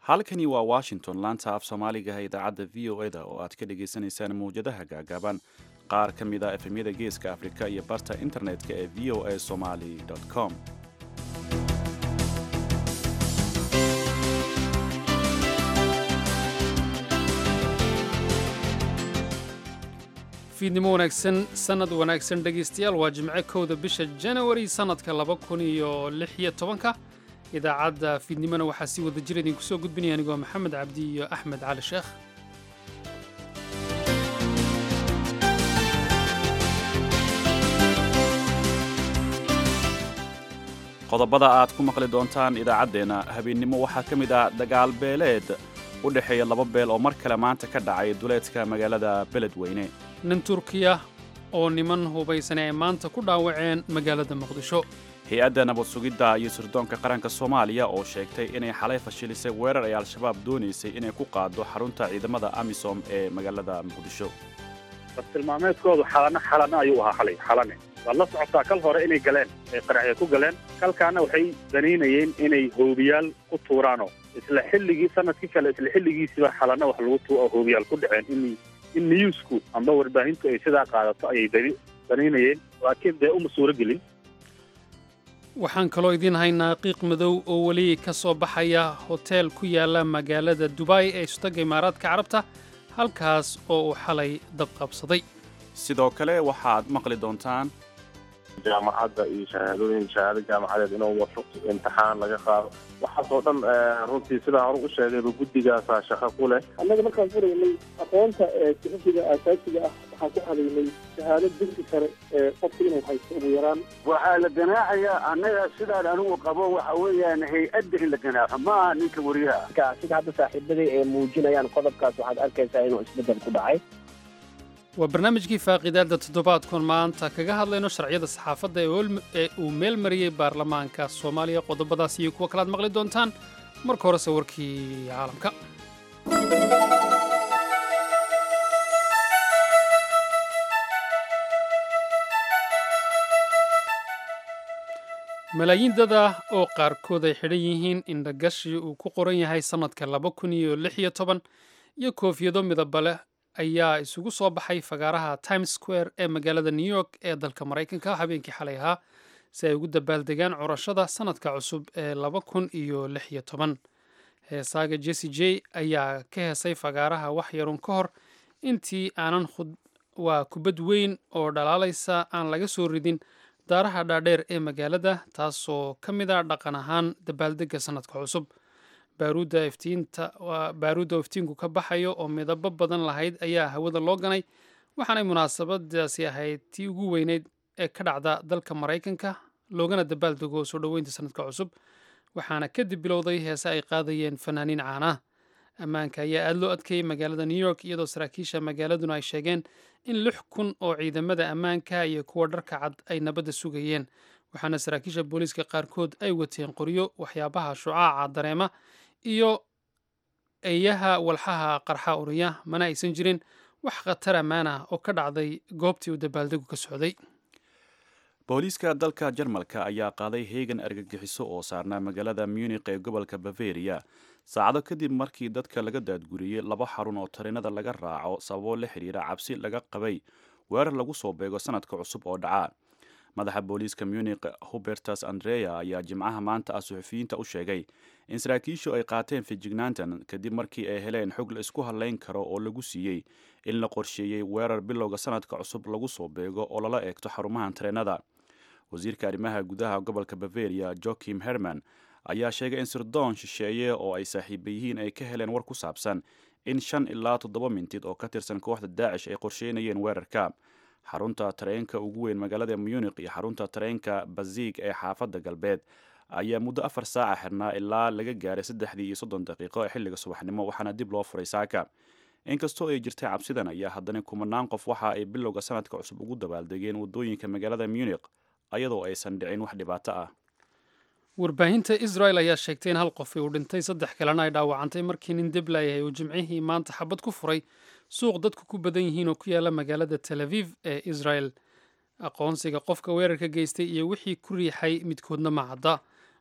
halkani waa washington laanta af soomaaligaha idaacadda v o eda oo aad ka dhagaysanaysaan mawjadaha gaagaaban qaar ka mid a efemyada geeska afrika iyo barta internetka ee v o a somali com fiidnimo wanaagsan sannad wanaagsan dhegaystayaal waa jimce kowda bisha janawari sannadka laba kun iyo lix iyo tobanka idaacadda fiidnimona waxaa sii wada jira idinku soo gudbinaya anigoo maxamed cabdi iyo axmed cali sheekh qodobada aad ku maqli doontaan idaacaddeenna habeennimo waxaa ka mid ah dagaal beeleed u dhexeeya laba beel oo mar kale maanta ka dhacay duleedka magaalada beledweyne nin turkiya oo niman hubaysan ay maanta ku dhaawaceen magaalada muqdisho hay-adda nabad sugidda iyo sirdoonka qaranka soomaaliya oo sheegtay inay xalay fashilisay weerar ay al-shabaab doonaysay inay ku qaado xarunta ciidamada amisom ee magaalada muqdisho bartilmaameedkoodu xalano xalano ayuu ahaa xalay xalane waad la socotaa kal hore inay galeen ay qaraxya ku galeen kalkaana waxay danaynayeen inay hoobiyaal ku tuuraanoo isla xilligii sanadkii kale isla xilligiisiba xalano wax lagu tu hoobiyaal ku dhaceen in in newsku amba warbaahintu ay sidaa qaadato ayay danaynayeen laakiin dee uma suuro gelin waxaan kaloo idiin haynaa qiiq madow oo weli ka soo baxaya hoteel ku yaala magaalada dubai ee istaga imaaraadka carabta halkaas oo uu xalay dab qabsaday sidoo kale waxaad maqli doontaan jaamacadda iyo shahaadooyin shahaado jaamacadeed inuu wato imtixaan laga qaado waxaasoo dhan runtii sidaa hore u sheegayba guddigaasaa shaqo ku leh annaga markaan furaynay aqoonta suxufiga aasaasiga ah waxaan ku hadaynay shahaado dugsi sare ee qofka inuu haysto ugu yaraan waxaa la ganaaxayaa annaga sidaan anigu qabo waxa weeyaan hay-adda in la ganaaxo ma aha ninka wariyaha sida hadda saaxiibaday ee muujinayaan qodobkaas waxaad arkaysaa inuu isbeddel ku dhacay waa barnaamijkii faaqiidaadda toddobaadkun maanta kaga hadlayno sharciyada saxaafadda ee uu meel mariyey baarlamaanka soomaaliya qodobadaas iyo kuwo kalaad maqli doontaan marka horese warkii caalamka malaayiin dad ah oo qaarkood ay xidhan yihiin indhagashi uu ku qoran yahay sannadka laba kun iyo lix iyo toban iyo koofiyado midaba leh ayaa isugu soo baxay fagaaraha times square ee magaalada new york ee dalka maraykanka habeenkii xalay ahaa si ay ugu dabaaldegaan curashada sannadka cusub ee laba kun iyo lix iyo toban heesaaga jesse j ayaa ka heesay fagaaraha wax yarun ka hor intii aanan waa kubad weyn oo dhalaalaysa aan laga soo ridin daaraha dhaadheer ee magaalada taasoo ka mid a dhaqan ahaan dabaaldega sannadka cusub baaruudda iftiinta baaruudda oo iftiinku ka baxayo oo midabo badan lahayd ayaa hawada loo ganay waxaanay munaasabadaasi ahayd tii ugu weyneyd ee ka dhacda dalka maraykanka loogana dabaaldego soo dhoweynta sannadka cusub waxaana kadib bilowday heese ay qaadayeen fanaaniin caana ammaanka ayaa aada loo adkeeyey magaalada new york iyadoo saraakiisha magaaladuna ay sheegeen in lix kun oo ciidamada ammaanka iyo kuwa dharka cad ay nabadda sugayeen waxaana saraakiisha booliiska qaarkood ay wateen qoryo waxyaabaha shucaaca dareema iyo eeyaha walxaha qarxa uriya mana aysan jirin wax khatar ammaan ah oo ka dhacday goobtii uu dabaaldegu ka socday booliiska dalka jarmalka ayaa qaaday heegan argagixiso oo saarnaa magaalada munik ee gobolka bavariya saacado kadib markii dadka laga daadguriyey laba xarun oo tareenada laga raaco sababo la xidhiira cabsi laga qabay weerar lagu soo beego sanadka cusub oo dhaca madaxa booliiska munik hubertas andrea ayaa jimcaha maanta ah suxufiyiinta u sheegay in saraakiishu ay qaateen fijignaantan kadib markii ay heleen xog la isku hadlayn karo oo lagu siiyey in la qorsheeyey weerar bilowga sanadka cusub lagu soo beego oo lala eegto xarumahan tareenada wasiirka arrimaha gudaha gobolka bavaria joakim herman ayaa sheegay in sirdoon shisheeye oo ay saaxiiba yihiin ay ka heleen war ku saabsan in shan ilaa toddoba mintid oo ka tirsan kooxda daacish ay qorsheynayeen weerarka xarunta tareenka ugu weyn magaalada munik iyo xarunta tareenka baziig ee xaafadda galbeed ayaa muddo afar saaca xirnaa ilaa laga gaaray saddexdii iyo soddon daqiiqo ee xilliga subaxnimo waxaana dib loo furay saaka inkastoo ay jirtay cabsidan ayaa haddana kumanaan qof waxa ay bilowga sanadka cusub ugu dabaaldegeen waddooyinka magaalada munik ayadoo aysan dhicin wax dhibaato ah warbaahinta israel ayaa sheegtay in hal qofi uu dhintay saddex kalena ay dhaawacantay markii nin dib laayahay uu jimcihii maanta xabad ku furay suuq dadku ku badan yihiin oo ku yaala magaalada tel aviv ee israel aqoonsiga qofka weerarka geystay iyo wixii ku riixay midkoodna ma cadda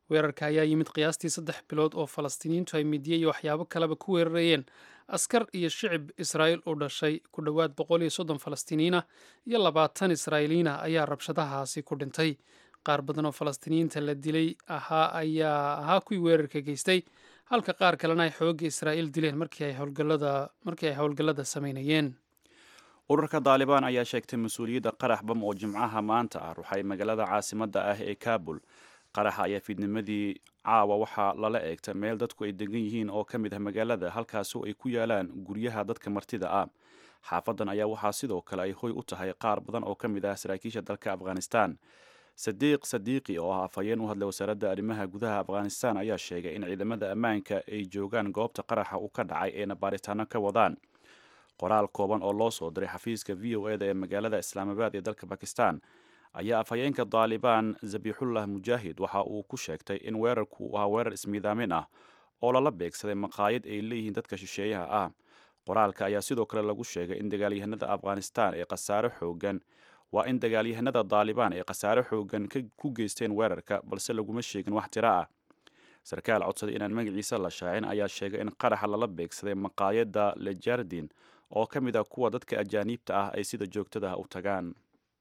weerarka ayaa yimid qiyaastii saddex bilood oo falastiiniyiintu ay midiye iyo waxyaabo kaleba ku weerarayeen askar iyo shicib israa'iil u dhashay ku dhowaad boqol iyo soddon falastiiniyiinah iyo labaatan israa'iiliyiinah ayaa rabshadahaasi ku dhintay qaar badan oo falastiiniyiinta la dilay ahaa ayaa ahaa kuwii weerarka geystay halka qaar kalena ay xoogga israa'iil dileen markii ay howlgallada markii ay howlgallada samaynayeen ururka daalibaan ayaa sheegtay mas-uuliyadda qarax bam oo jimcaha maanta ah ruxay magaalada caasimadda ah ee kaabul qaraxa ayaa fiidnimadii caawa waxaa lala eegta meel dadku ay degan yihiin oo ka mid ah magaalada halkaasoo ay ku yaalaan guryaha dadka martida ah xaafadan ayaa waxaa sidoo kale ay hoy u tahay qaar badan oo ka mid ah saraakiisha dalka afghanistan sadiiq sadiiqi oo ah afhayeen u hadlay wasaaradda arrimaha gudaha afghanistan ayaa sheegay in ciidamada ammaanka ay joogaan goobta qaraxa uu ka dhacay eena baaritaano ka wadaan qoraal kooban oo loo soo diray xafiiska v o eda ee magaalada islaamabaad ee dalka bakistan ayaa afhayeenka daalibaan zabixullah mujaahid waxa uu ku sheegtay in weerarku uu ahaa weerar ismiidaamin ah oo lala beegsaday maqaayad ay leeyihiin dadka shisheeyaha ah qoraalka ayaa sidoo kale lagu sheegay in dagaalyahanada afghanistan ee khasaare xoogan waa in dagaalyahanada daalibaan ay khasaare xoogan ku geysteen weerarka balse laguma sheegin wax tiro ah sarkaal codsaday inaan magaciisa la shaacin ayaa sheegay in qaraxa lala beegsaday maqaayadda lejardin oo ka mid ah kuwa dadka ajaaniibta ah ay sida joogtada ah u tagaan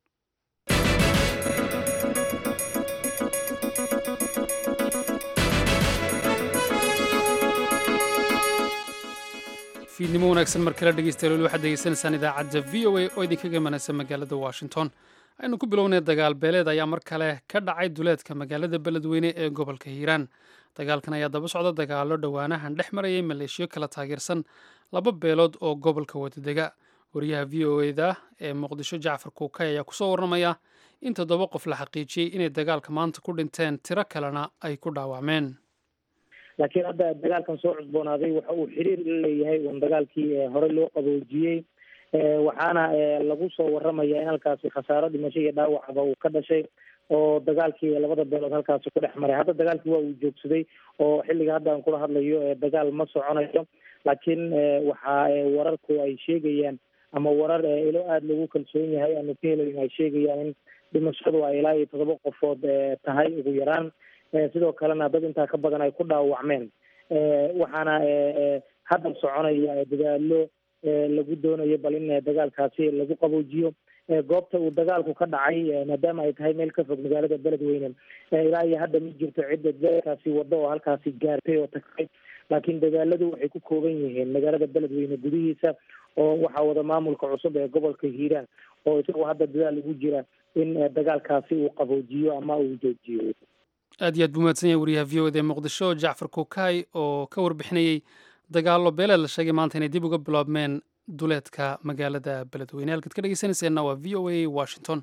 fiidnimo wanaagsan mar kale dhegeystayaal waxaad degeysanaysaan idaacadda v o a oo idinkaga imanaysa magaalada washington aynu ku bilownay dagaal beeleed ayaa mar kale ka dhacay duleedka magaalada beledweyne ee gobolka hiiraan dagaalkan ayaa daba socda dagaalo dhowaanahan dhex marayay maleeshiyo kala taageersan laba beelood oo gobolka wadadega wariyaha v o eda ee muqdisho jacfar kuukay ayaa kusoo warramaya in toddoba qof la xaqiijiyey inay dagaalka maanta ku dhinteen tiro kalena ay ku dhaawacmeen laakiin hadda dagaalkan soo cusboonaaday waxa uu xiriir la leeyahay un dagaalkii horey loo qaboojiyey waxaana lagu soo waramaya in halkaasi khasaaro dhimasho iyo dhaawacba uu ka dhashay oo dagaalkii labada beelood halkaasi ku dhex maray hadda dagaalkii waa uu joogsaday oo xilliga hadda aan kula hadlayo dagaal ma soconayo laakiin waxa wararku ay sheegayaan ama warar ilo aada lagu kalsoon yahay aanu ka helayn ay sheegayaan in dhimashadu ay ilaa iyo todoba qofood tahay ugu yaraan sidoo kalena dad intaa ka badan ay ku dhaawacmeen waxaana hadda soconaya dadaalo lagu doonayo bal in dagaalkaasi lagu qaboojiyo goobta uu dagaalku ka dhacay maadaama ay tahay meel ka fog magaalada beledweyne ilaa iyo hadda ma jirto cidda dagaalkaasi waddo oo halkaasi gaartay oo tagtay laakiin dadaaladu waxay ku kooban yihiin magaalada beledweyne gudihiisa oo waxaa wada maamulka cusub ee gobolka hiiraan oo isagoo hadda dadaal ugu jira in dagaalkaasi uu qaboojiyo ama uu joojiyo aad iyo aad buu mahadsan yahay wariyaha v o ed ee muqdisho jacfar kuukay oo ka warbixinayey dagaallo beeleed la sheegay maanta inay dib uga biloobmeen duleedka magaalada beledweyne halkaad ka dhegeysanayseena waa v o a washington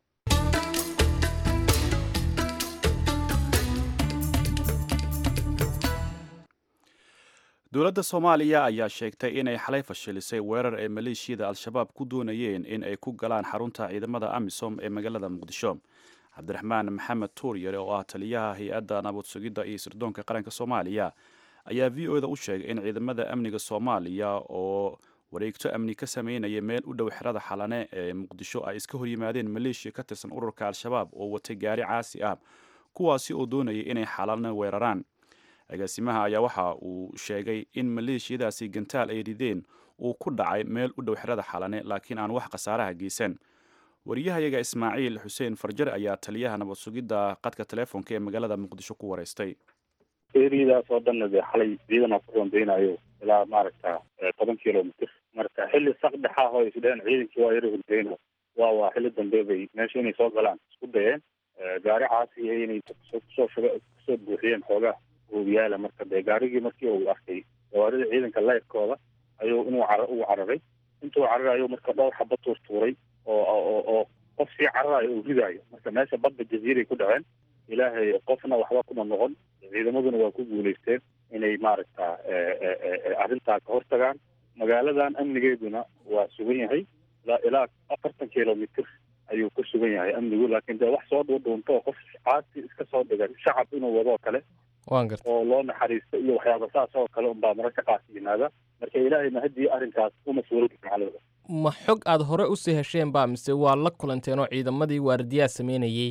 dowladda soomaaliya ayaa sheegtay inay xalay fashilisay weerar ay maleeshiyada al-shabaab ku doonayeen in ay ku galaan xarunta ciidamada amisom ee magaalada muqdisho cabdiraxmaan maxamed tuuryare oo ah taliyaha hay-adda nabad sugidda iyo sirdoonka qaranka soomaaliya ayaa v o da u sheegay in ciidamada amniga soomaaliya oo wareegto amni ka sameynaya meel u dhow xerada xalane ee muqdisho ay iska horyimaadeen maleeshiya ka tirsan ururka al-shabaab oo watay gaari caasi ah kuwaasi oo doonayay inay xalane weeraraan agaasimaha ayaa waxa uu sheegay in maleeshiyadaasi gantaal ay rideen uu ku dhacay meel u dhow xerada xalane laakiin aan wax khasaaraha geysan wariyahayaga ismaaciil xuseen farjar ayaa taliyaha nabad sugidda qadka teleefonka ee magaalada muqdisho ku wareystay eriyadaas oo dhanna dee xalay ciidana ku rondeynayo ilaa maaragta toban kilomitr marka xilli saqdhexa oo isdheen ciidankii waa yara hurdeyno waa waa xilli dambe bay meesha inay soo galaan isku dayeen gaari caasi inay kusoo shuga kusoo buuxiyeen xoogaa hoobiyaala marka dee gaarigii markii uu arkay gawaarida ciidanka leyrkooda ayuu inuu car uu cararay intuu cararayo marka dhowr xaba tuurtuuray oo oo oo qof sii cararayo uu ridaayo marka meesha badda jaziiray ku dhaceen ilaahay qofna waxba kuma noqon ciidamaduna waa ku guulaysteen inay maaragta arrintaa ka hortagaan magaaladan amnigeeduna waa sugan yahay ilaa afartan kilomitr ayuu ku sugan yahay amnigu laakiin dee wax soo dhuudhuunto oo qof caasi iska soo dhigan shacab inuu wadoo kale waan garta oo loo naxariisto iyo waxyaaba saas oo kale unbaa mararka qaas yimaada marka ilaahay mahadii arrinkaas uma suurogi macalooda ma xog aad hore usii hesheen baa mise waa la kulanteen oo ciidamadii waardiyaa sameynayey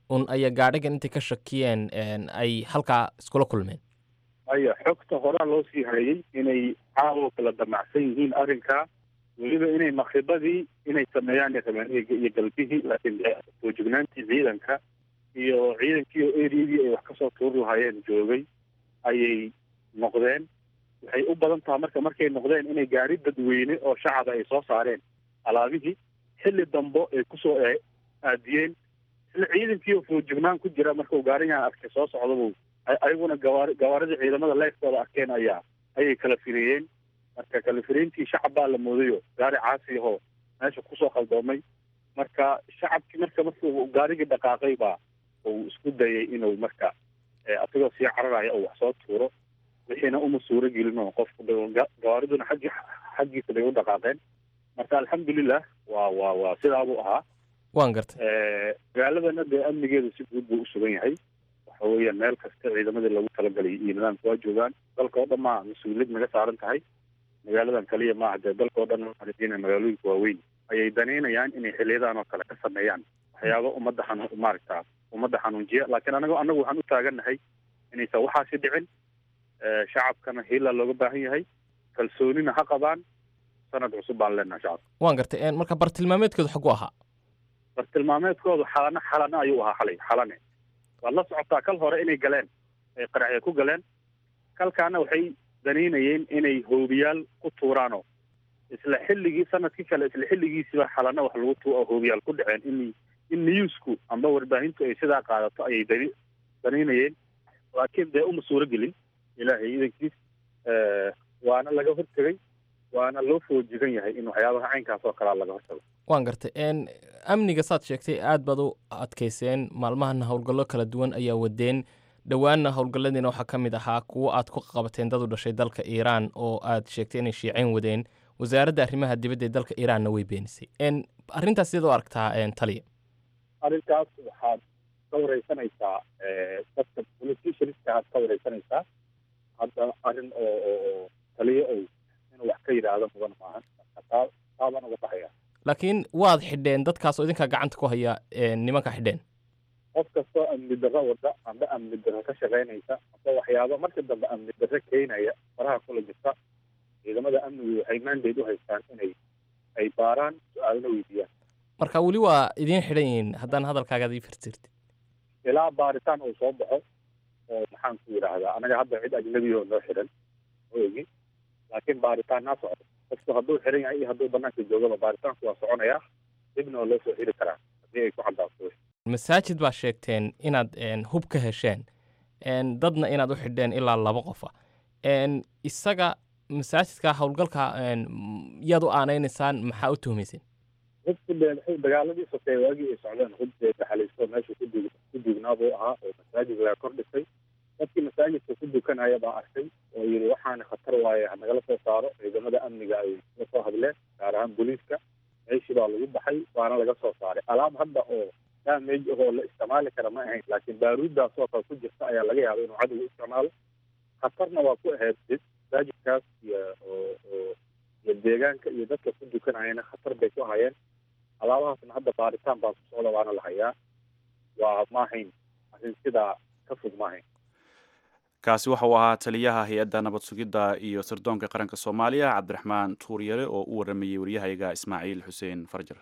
un ayaa gaadhigan intay ka shakiyeen ay halkaa iskula kulmeen aya xogta horaa loo sii hayay inay caawo kala damacsan yihiin arrinkaa weliba inay makribadii inay sameeyaan rabeen iyo galbihii laakiin foojignaantii ciidanka iyo ciidankii oo eriyadii ay wax kasoo tuuri lahaayeen joogay ayay noqdeen waxay u badan tahay marka markay noqdeen inay gaari dadweyne oo shacaba ay soo saareen alaabihii xilli dambo ay kusoo aadiyeen isla ciidankii oo foojignaan ku jira markau gaarigan arkay soo socdabuu ayaguna gawaari gawaaridii ciidamada leeftooda arkeen ayaa ayay kala fireeyeen marka kala fireyntii shacab baa la moodayo gaari caasi ahoo meesha kusoo qaldoomay marka shacabkii marka markuu gaarigii dhaqaaqay baa uu isku dayay inuu marka asagoo sii cararaya oo wax soo tuuro wixiina uma suuro gelin oo qofku gawaariduna xaggi xaggiisa bay u dhaqaaqeen marka alxamdulilah waa waa waa sidaabuu ahaa waan gartay magaaladana dee amnigeedu si guud buu usugan yahay waxa weeyaan meel kasta ciidamadii lagu talagalay iyo nidaamka waa joogaan dalka oo dhan maa mas-uuliyad naga saaran tahay magaaladan kaliya maaha dee dalka oo dhan waxaan magaalooyinka waaweyn ayay danaynayaan inay xiliyadan oo kale ka sameeyaan waxyaaba ummadda xanu maaragta ummadda xanuunjiya laakiin anago annagu waxaan u taagannahay inaysan waxaasi dhicin shacabkana hiila looga baahan yahay kalsoonina ha qabaan sanad cusub baan leenahay shacabka waan gartay marka bartilmaameedkoodu xagu ahaa bartilmaameedkoodu xalana xalana ayuu ahaa xalay xalane waad la socotaa kal hore inay galeen ay qaraxya ku galeen kalkaana waxay danaynayeen inay hoobiyaal ku tuuraanoo isla xilligii sanadkii kale isla xilligiisiba xalana wax lagu tu hoobiyaal ku dhaceen in in newsku amba warbaahintu ay sidaa qaadato ayay dani danaynayeen laakiin dee uma suuro gelin ilaahay idankiis waana laga hortegay waana loo foojigan yahay in waxyaabaha caynkaas oo kalea laga hortago waan gartay amniga saad sheegtay aad baad u adkayseen maalmahana howlgallo kala duwan ayaa wadeen dhowaanna howlgalladiina waxaa ka mid ahaa kuwo aad ku qabateen dad u dhashay dalka iiraan oo aad sheegtay inay shiiceyn wadeen wasaaradda arrimaha dibadda ee dalka iiraanna way beenisay arrintaas sidaad u aragtaa taliya arrintaas waxaad ka wareysanaysaa dadka politicianska aad ka wareysanaysaa hadda arrin oo oo taliya ow inuu wax ka yidhaahdo mudan maahan taa taabaan uga baxaya laakiin waad xidheen dadkaas oo idinkaa gacanta ku haya nimanka xidheen qof kastoo amni darro wada amba amni darro ka shaqaynaysa amba waxyaaba marka dambe amni darro keenaya faraha kula jirta ciidamada amnigu waxay mandate u haystaan inay ay baaraan su-aalna weydiiyaan marka weli waa idiin xidhan yihiin haddaan hadalkaagaad ii firtirtid ilaa baaritaan uu soo baxo oo maxaan ku yidhaahdaa anaga hadda cid ajnabi oo noo xidhan oegi laakiin baaritaannaa socdo qofku hadduu xiran yahay iyo hadduu banaanka joogaba baaritaanku waa soconayaa dibna waa loo soo xiri karaa haddii ay ku caddaato masaajid baa sheegteen inaad hub ka hesheen dadna inaad u xidheen ilaa laba qofa isaga masaajidka howlgalka yaad u aanaynaysaan maxaa u tuhmayseen hubku dee maxay dagaaladii sotee waagii ay socdeen hub dee daxalaysto meesha ku dug ku duugnaa buu ahaa oo masaajid laga kor dhisay dadkii masaajidka ku dukanaya baa arkay oo yidhi waxaana khatar waaye hanagala soo saaro ciidamada amniga ay la soo hadleen gaar ahaan booliiska meeshii baa lagu baxay waana laga soo saaray alaab hadda oo damage ahoo la isticmaali kara ma ahayn laakiin baaruuddaas oo kale ku jirta ayaa laga yaaba inuu cadowga isticmaalo khatarna waa ku ahayd masaajidkaas iyo oo iyo deegaanka iyo dadka ku dukanayana khatar bay ku hayeen alaabahaasna hadda baaritaan baa ku socda waana la hayaa waa maahayn arrin sidaa ka fog maahayn kaasi waxa uu ahaa taliyaha hay-adda nabad sugidda iyo sirdoonka qaranka soomaaliya cabdiraxmaan tuuryare oo u waramayey waryahayga ismaaciil xuseen farjar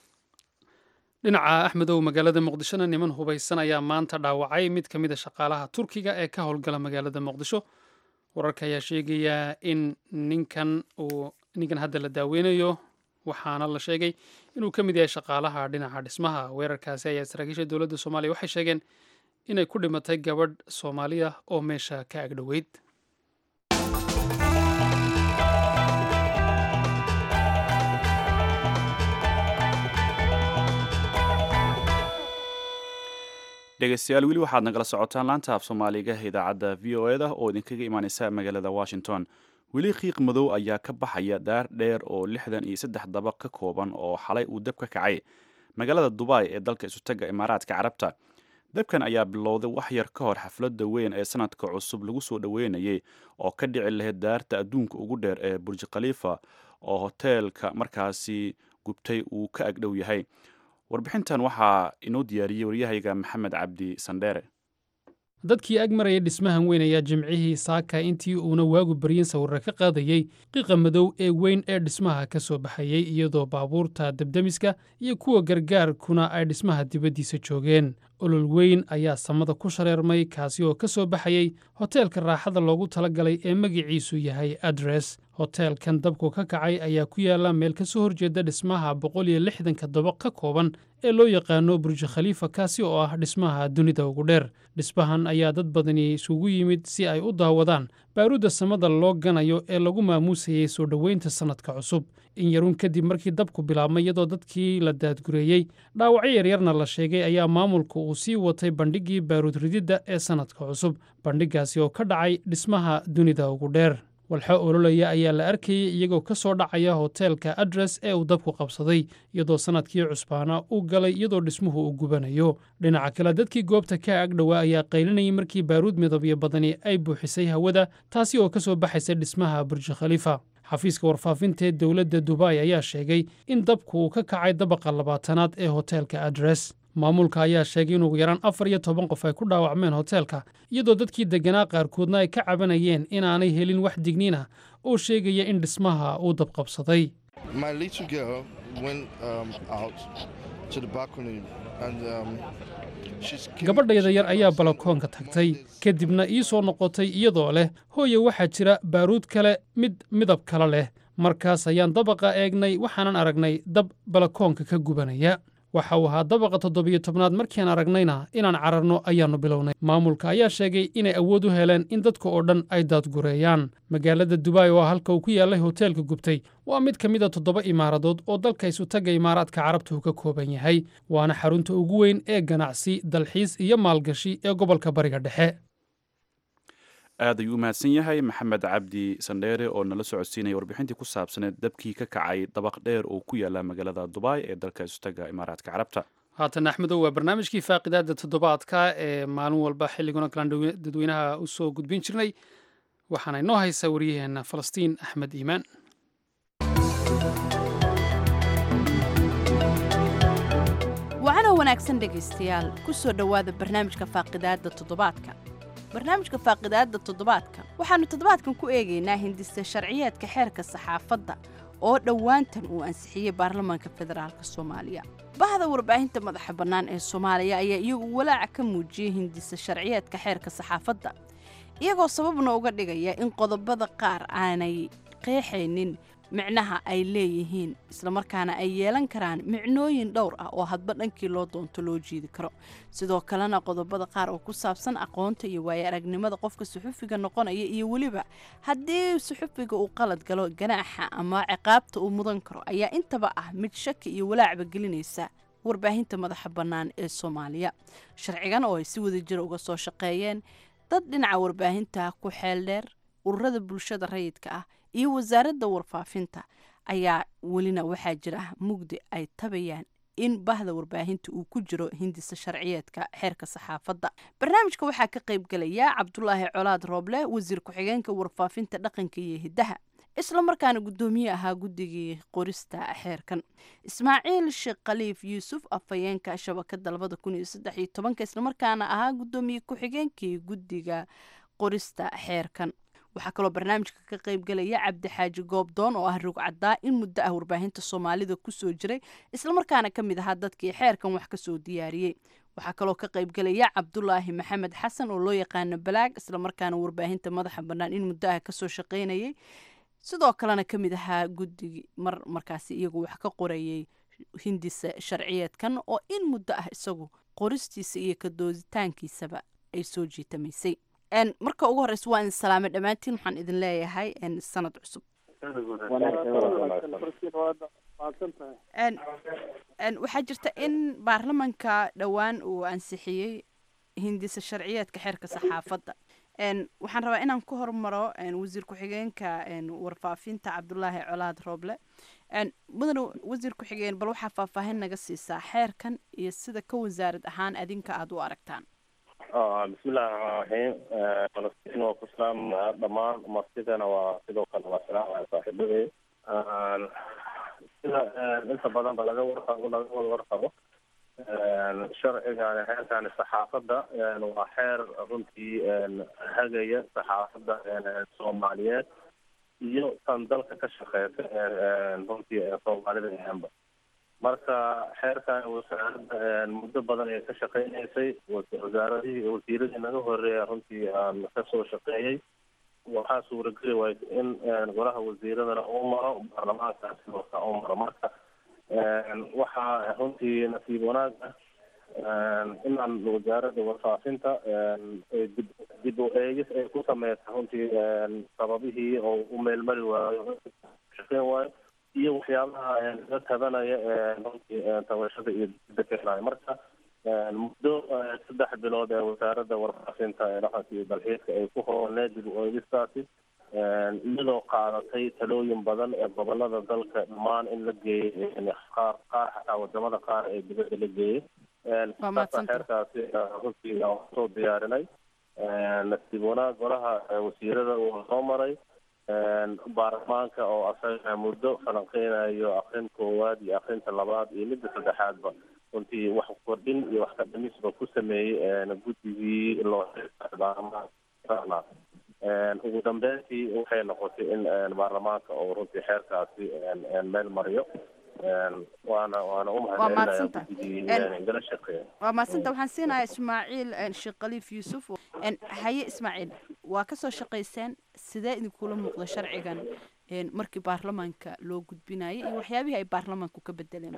dhinaca axmedow magaalada muqdishona niman hubaysan ayaa maanta dhaawacay mid ka mid a shaqaalaha turkiga ee ka howlgala magaalada muqdisho wararka ayaa sheegaya in ninkan uu ninkan hadda la daaweynayo waxaana la sheegay inuu ka mid yahay shaqaalaha dhinaca dhismaha weerarkaasi ayaa saraakiisha dowladda soomaaliya waxay sheegeen inay ku dhimatay gabadh soomaaliya oo meesha ka agdhoweyd dhegeystayaal weli waxaad nagala socotaan laanta af soomaaliga idaacadda v o eda oo idinkaga imaaneysa magaalada washington weli qiiq madow ayaa ka baxaya daar dheer oo lixdan iyo saddex dabaq ka kooban oo xalay uu dab ka kacay magaalada dubai ee dalka isutaga imaaraadka carabta dabkan ayaa bilowday wax yar ka hor xafladda weyn ee sanadka cusub lagu soo dhoweynayay oo ka dhici lahayd daarta adduunka ugu dheer ee burji khaliifa oo hoteelka markaasi gubtay uu ka agdhow yahay warbixintan waxaa inoo diyaariyey waryahayga maxamed cabdi sandheere dadkii ag maraya dhismahan weyn ayaa jimcihii saaka intii uuna waagu baryin sawirra ka qaadayey qiiqa madow ee weyn ee dhismaha ka soo baxayey iyadoo baabuurta debdemiska iyo kuwa gargaarkuna ay dhismaha dibaddiisa joogeen olol weyn ayaa samada ku shareermay kaasi oo ka soo baxayey hoteelka raaxada loogu talagalay ee magiciisu yahay adres hoteelkan dabku ka kacay ayaa ku yaalla meel ka soo horjeeda dhismaha boqol iyo lixdanka dabaq ka kooban ee loo yaqaano burji khaliifa kaasi oo ah dhismaha dunida ugu dheer dhismahan ayaa dad badani isugu yimid si ay u daawadaan baaruudda samada loo ganayo ee lagu maamuusayey soo dhoweynta sannadka cusub in yaruun kadib markii dabku bilaabmay iyadoo dadkii la daadgureeyey dhaawacyo yaryarna la sheegay ayaa maamulka uu sii watay bandhiggii baaruud rididda ee sannadka cusub bandhiggaasi oo ka dhacay dhismaha dunida ugu dheer walxo ololaya ayaa la arkayey iyagoo ka soo dhacaya hoteelka adres ee uu dabku qabsaday iyadoo sannadkii cusbaana u galay iyadoo dhismuhu uu gubanayo dhinaca kale dadkii goobta ka ag dhowaa ayaa qaylinayay markii baaruud midabyo badani ay buuxisay hawada taasi oo ka soo baxaysa dhismaha burji khaliifa xafiiska warfaafinta ee dowladda dubai ayaa sheegay in dabku uu ka kacay dabaqa labaatanaad ee hoteelka adres maamulka ayaa sheegay in ugu yaraan afar iyo toban qof ay ku dhaawacmeen hoteelka iyadoo dadkii degganaa qaarkoodna ay ka cabanayeen inaanay helin wax digniin ah oo sheegaya in dhismaha uu dabqabsaday gabadhayda yar ayaa balakoonka tagtay kadibna ii soo noqotay iyadoo leh hooye waxaa jira baaruud kale mid midab kale leh markaas ayaan dabaqa eegnay waxaanan aragnay dab balakoonka ka gubanaya waxa uu ahaa dabaqa toddobiyo tobnaad markiian aragnayna inaan cararno ayaannu bilownay maamulka ayaa sheegay inay awood u heleen in dadka oo dhan ay daadgureeyaan magaalada dubai oo halka uu ku yaallay hoteelka gubtay waa mid ka mid a toddoba imaaradood oo dalka isutagga imaaraadka carabta uu ka kooban yahay waana xarunta ugu weyn ee ganacsi dalxiis iyo maalgashi ee gobolka bariga dhexe aad ayuu u mahadsan yahay maxamed cabdi sandheere oo nala socodsiinaya warbixintii ku saabsaneed dabkii ka kacay dabaq dheer oo ku yaala magaalada dubai ee dalka isutaga imaaraadka carabta haatan axmedow waa barnaamijkii faaqidaada toddobaadka ee maalin walba xilliguna kalaan dadweynaha u soo gudbin jirnay waxaana inoo haysaa waryaheena falastiin axmed iimaan wacanoo wanaagsan dhegaystayaal ku soo dhowaada barnaamijka faaqidaadda toddobaadka barnaamijka faaqidaadda toddobaadka waxaannu toddobaadkan ku eegaynaa hindista sharciyeedka xeerka saxaafadda oo dhowaantan uu ansixiyey baarlamaanka federaalk soomaaliya bahda warbaahinta madaxa bannaan ee soomaaliya ayaa iyagu walaaca ka muujiyey hindisa sharciyeedka xeerka saxaafadda iyagoo sababna uga dhigaya in qodobada qaar aanay qeexaynin micnaha ay leeyihiin islamarkaana ay yeelan karaan micnooyin dhowr ah oo hadba dhankii loo doonto loo jiidi karo sidoo kalena qodobada qaar oo ku saabsan aqoonta iyo waayo aragnimada qofka suxufiga noqonaya iyo weliba haddii suxufiga uu qalad galo ganaaxa ama ciqaabta uu mudan karo ayaa intaba ah mid shaki iyo walaacba gelinaysa warbaahinta madaxa bannaan ee soomaaliya sharcigan oo ay si wada jira uga soo shaqeeyeen dad dhinaca warbaahinta ku xeel dheer ururada bulshada rayidka ah iyo wasaaradda warfaafinta ayaa welina waxaa jira mugdi ay tabayaan in bahda warbaahinta uu ku jiro hindisa sharciyeedka xeerka saxaafadda barnaamijka waxaa ka qayb gelaya cabdulaahi colaad rooble wasiir ku-xigeenka warfaafinta dhaqanka iyo hiddaha isla markaana guddoomiye ahaa guddigii qorista xeerkan ismaaciil sheekh khaliif yuusuf afhayeenka shabakada labada kun iyo saddex iyo tobanka islamarkaana ahaa guddoomiye ku-xigeenkii guddiga qorista xeerkan waxaa kaloo barnaamijka ka qayb gelaya cabdixaaji goobdoon oo ah rugcadaa in muddo ah warbaahinta soomaalida kusoo jiray islamarkaana ka mid ahaa dadkii xeerkan wax kasoo diyaariyey waxaa kaloo ka qayb gelaya cabdulaahi maxamed xasan oo loo yaqaano balaag islamarkaana warbaahinta madaxa bannaan in muddo ah kasoo shaqaynayay sidoo kalena ka mid ahaa guddigii mar markaasi iyagu wax ka qorayay hindisa sharciyeedkan oo in muddo ah isagu qoristiisa iyo kadooditaankiisaba ay soo jiitamaysay marka ugu horeysa waa idin salaamay dhammaantiin waxaan idin leeyahay sanad cusub waxaa jirta in baarlamanka dhowaan uu ansixiyey hindisa sharciyeedka xeerka saxaafadda waxaan rabaa inaan ku hormaro wasiir ku-xigeenka warfaafinta cabdulaahi colaad rooble mudane wasiir ku-xigeen bal waxaa faahfaahin naga siisaa xeerkan iyo sida ka wasaarad ahaan adinka aada u aragtaan bismillahi raxmaan raxiim falastiin waa ku salaamaya dhammaan martidana waa sidoo kale waa salaamaya saaxiibadey sida inta badan ba laga warqabo laga wada warqabo sharcigan xeerkani saxaafadda waa xeer runtii hagaya saxaafadda soomaaliyeed iyo tan dalka ka shaqeysa runtii soomaalida ahaanba marka xeerkan wasaaradda muddo badan ay ka shaqeynaysay wasaaradihii wasiiradii naga horeeya runtii aan kasoo shaqeeyey waxaa suurageli waysa in golaha wasiiradana uu maro baarlamaankaasi marka uu maro marka waxaa runtii nasiib wanaag ah inaan wasaaradda warfaafinta dib dib u eegis ay ku sameysa runtii sababihii oo u meelmari waayo shaqeyn waayo iyo waxyaabaha laga tabanaya runtii tabashada iyo dibda keenayo marka muddo saddex bilood ee wasaaradda warfaafinta ee dhaqanka iyo dalxiiska ay ku hooneed dib u eegistaasi iyadoo qaadatay talooyin badan ee gobolada dalka dhammaan in la geeyey qaar qaar xataa wadamada qaar ee dibadda la geeyey saasa xeerkaasi runtii aan soo diyaarinay nasiib wanaag golaha wasiirada uu soo maray baarlamaanka oo asaga muddo falanqeynayo akrin koowaad iyo akrinta labaad iyo midda saddexaadba runtii wax kordhin iyo wax ka dhimisba ku sameeyey guddigii loo baarlamaanka ugu dambeyntii waxay noqotay in baarlamaanka oo runtii xeerkaasi meel mariyo waana waana u mahadcelinaya guddigii gala shaqeeya waa mahadsanta waxaan siinayaa ismaaciil sheekh khaliif yuusuf haye ismaaciil waa kasoo shaqayseen sidee idinkula muuqda sharcigan markii baarlamaanka loo gudbinayay iyo waxyaabihii ay baarlamaanku ka bedeleen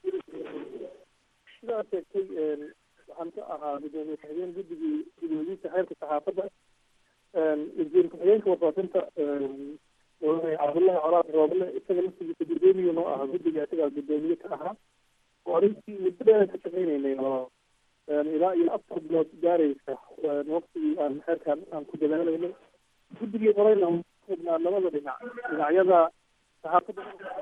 sidaa sheegtay waxaan ka ahaa gudoomiye ku-xigeen guddigii gudoomiyiinta xeerka saxaafadda wasiir ku-xigeenka warfaafinta cabdullahi colaad rooble isaga laftigiisa gudoomiye noo ahaa guddiga isagaa gudoomiye ka ahaa oo arrintii muddo dheer ka shaqeynaynay oo ilaa iyo afar bilood gaaraysa waqtigii aan xeerkaan aan ku dadaalaynay guddigii qorayna xubnaa labada dhinac dhinacyada saxaafadda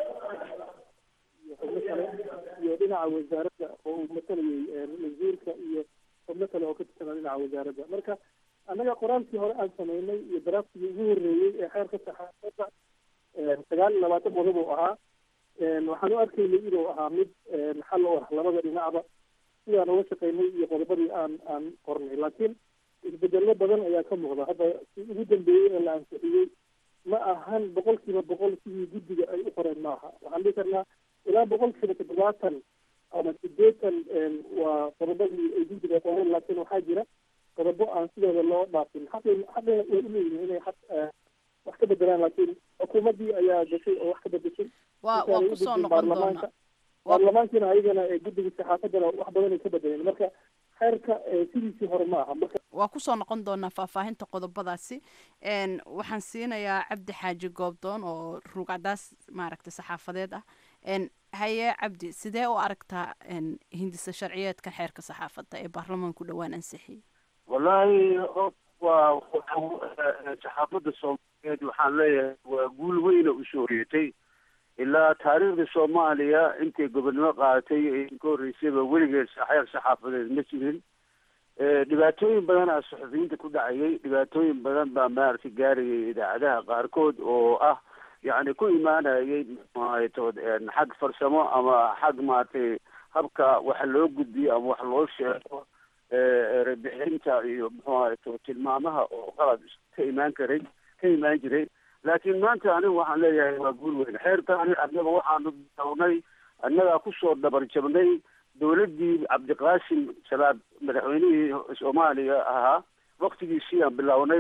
iyo xubno kale iyo dhinaca wasaaradda oo uu matalayay wasiirka iyo xubno kale oo ka tirsanaa dhinaca wasaaradda marka annaga qoraalkii hore aan sameynay iyo daraaftigii ugu horreeyey ee xeerka saxaafadda sagaal iyo labaatan qodob uu ahaa waxaan u arkaynay inuu ahaa mid xal u ah labada dhinacba sidaan uga shaqeynay iyo qodobadii aan aan qornay laakiin isbedello badan ayaa ka muuqda hadda si ugu dambeeyey ee la ansixiyey ma ahan boqolkiiba boqol sidii guddiga ay u qoreen maaha waxaan dhihi karnaa ilaa boqolkiiba toddobaatan ama sideetan waa qodobadii ay guddiga qoreen laakiin waxaa jira qodobo aan sidooda loo dhaafin xaqi xaqi way uleeyihiin inay xaq wax ka bedelaan laakiin xukuumaddii ayaa gashay oo wax ka bedeshay waa waa kusoo noqon doona baarlamaankiina ayagana guddigii saxaafaddana wax badan ay ka bedeleen marka xeerka sidiisii hore ma aha marka waa kusoo noqon doonaa faahfaahinta qodobadaasi waxaan siinayaa cabdi xaaji goobdoon oo ruugcadaas maaragtay saxaafadeed ah haye cabdi sidee u aragtaa hindisa sharciyeedka xeerka saxaafadda ee baarlamaanku dhowaan ansixiyey wallaahi waa saxaafadda soomaaliyeed waxaan leeyahay waa guul weyna usoo horeetay ilaa taariikhda soomaaliya intay gobonnimo qaadatay ka horreysayba weligeed xeer saxaafadeed ma jirin dhibaatooyin badan aa suxufiyiinta ku dhacayay dhibaatooyin badan baa maaragtay gaarayay idaacadaha qaarkood oo ah yacni ku imaanayay matood xag farsamo ama xag maaragtay habka wax loo gudbiyo ama wax loo sheego erebixinta iyo muxuu ahayto tilmaamaha oo qalad ka imaan karay ka imaan jiray laakiin maanta anigu waxaan leeyahay waa guul weyn xeerkaani annaga waxaanu bilownay annagaa kusoo dhabar jabnay dowladdii cabdiqaasim salaad madaxweynihii soomaaliya ahaa waktigiisii aan bilownay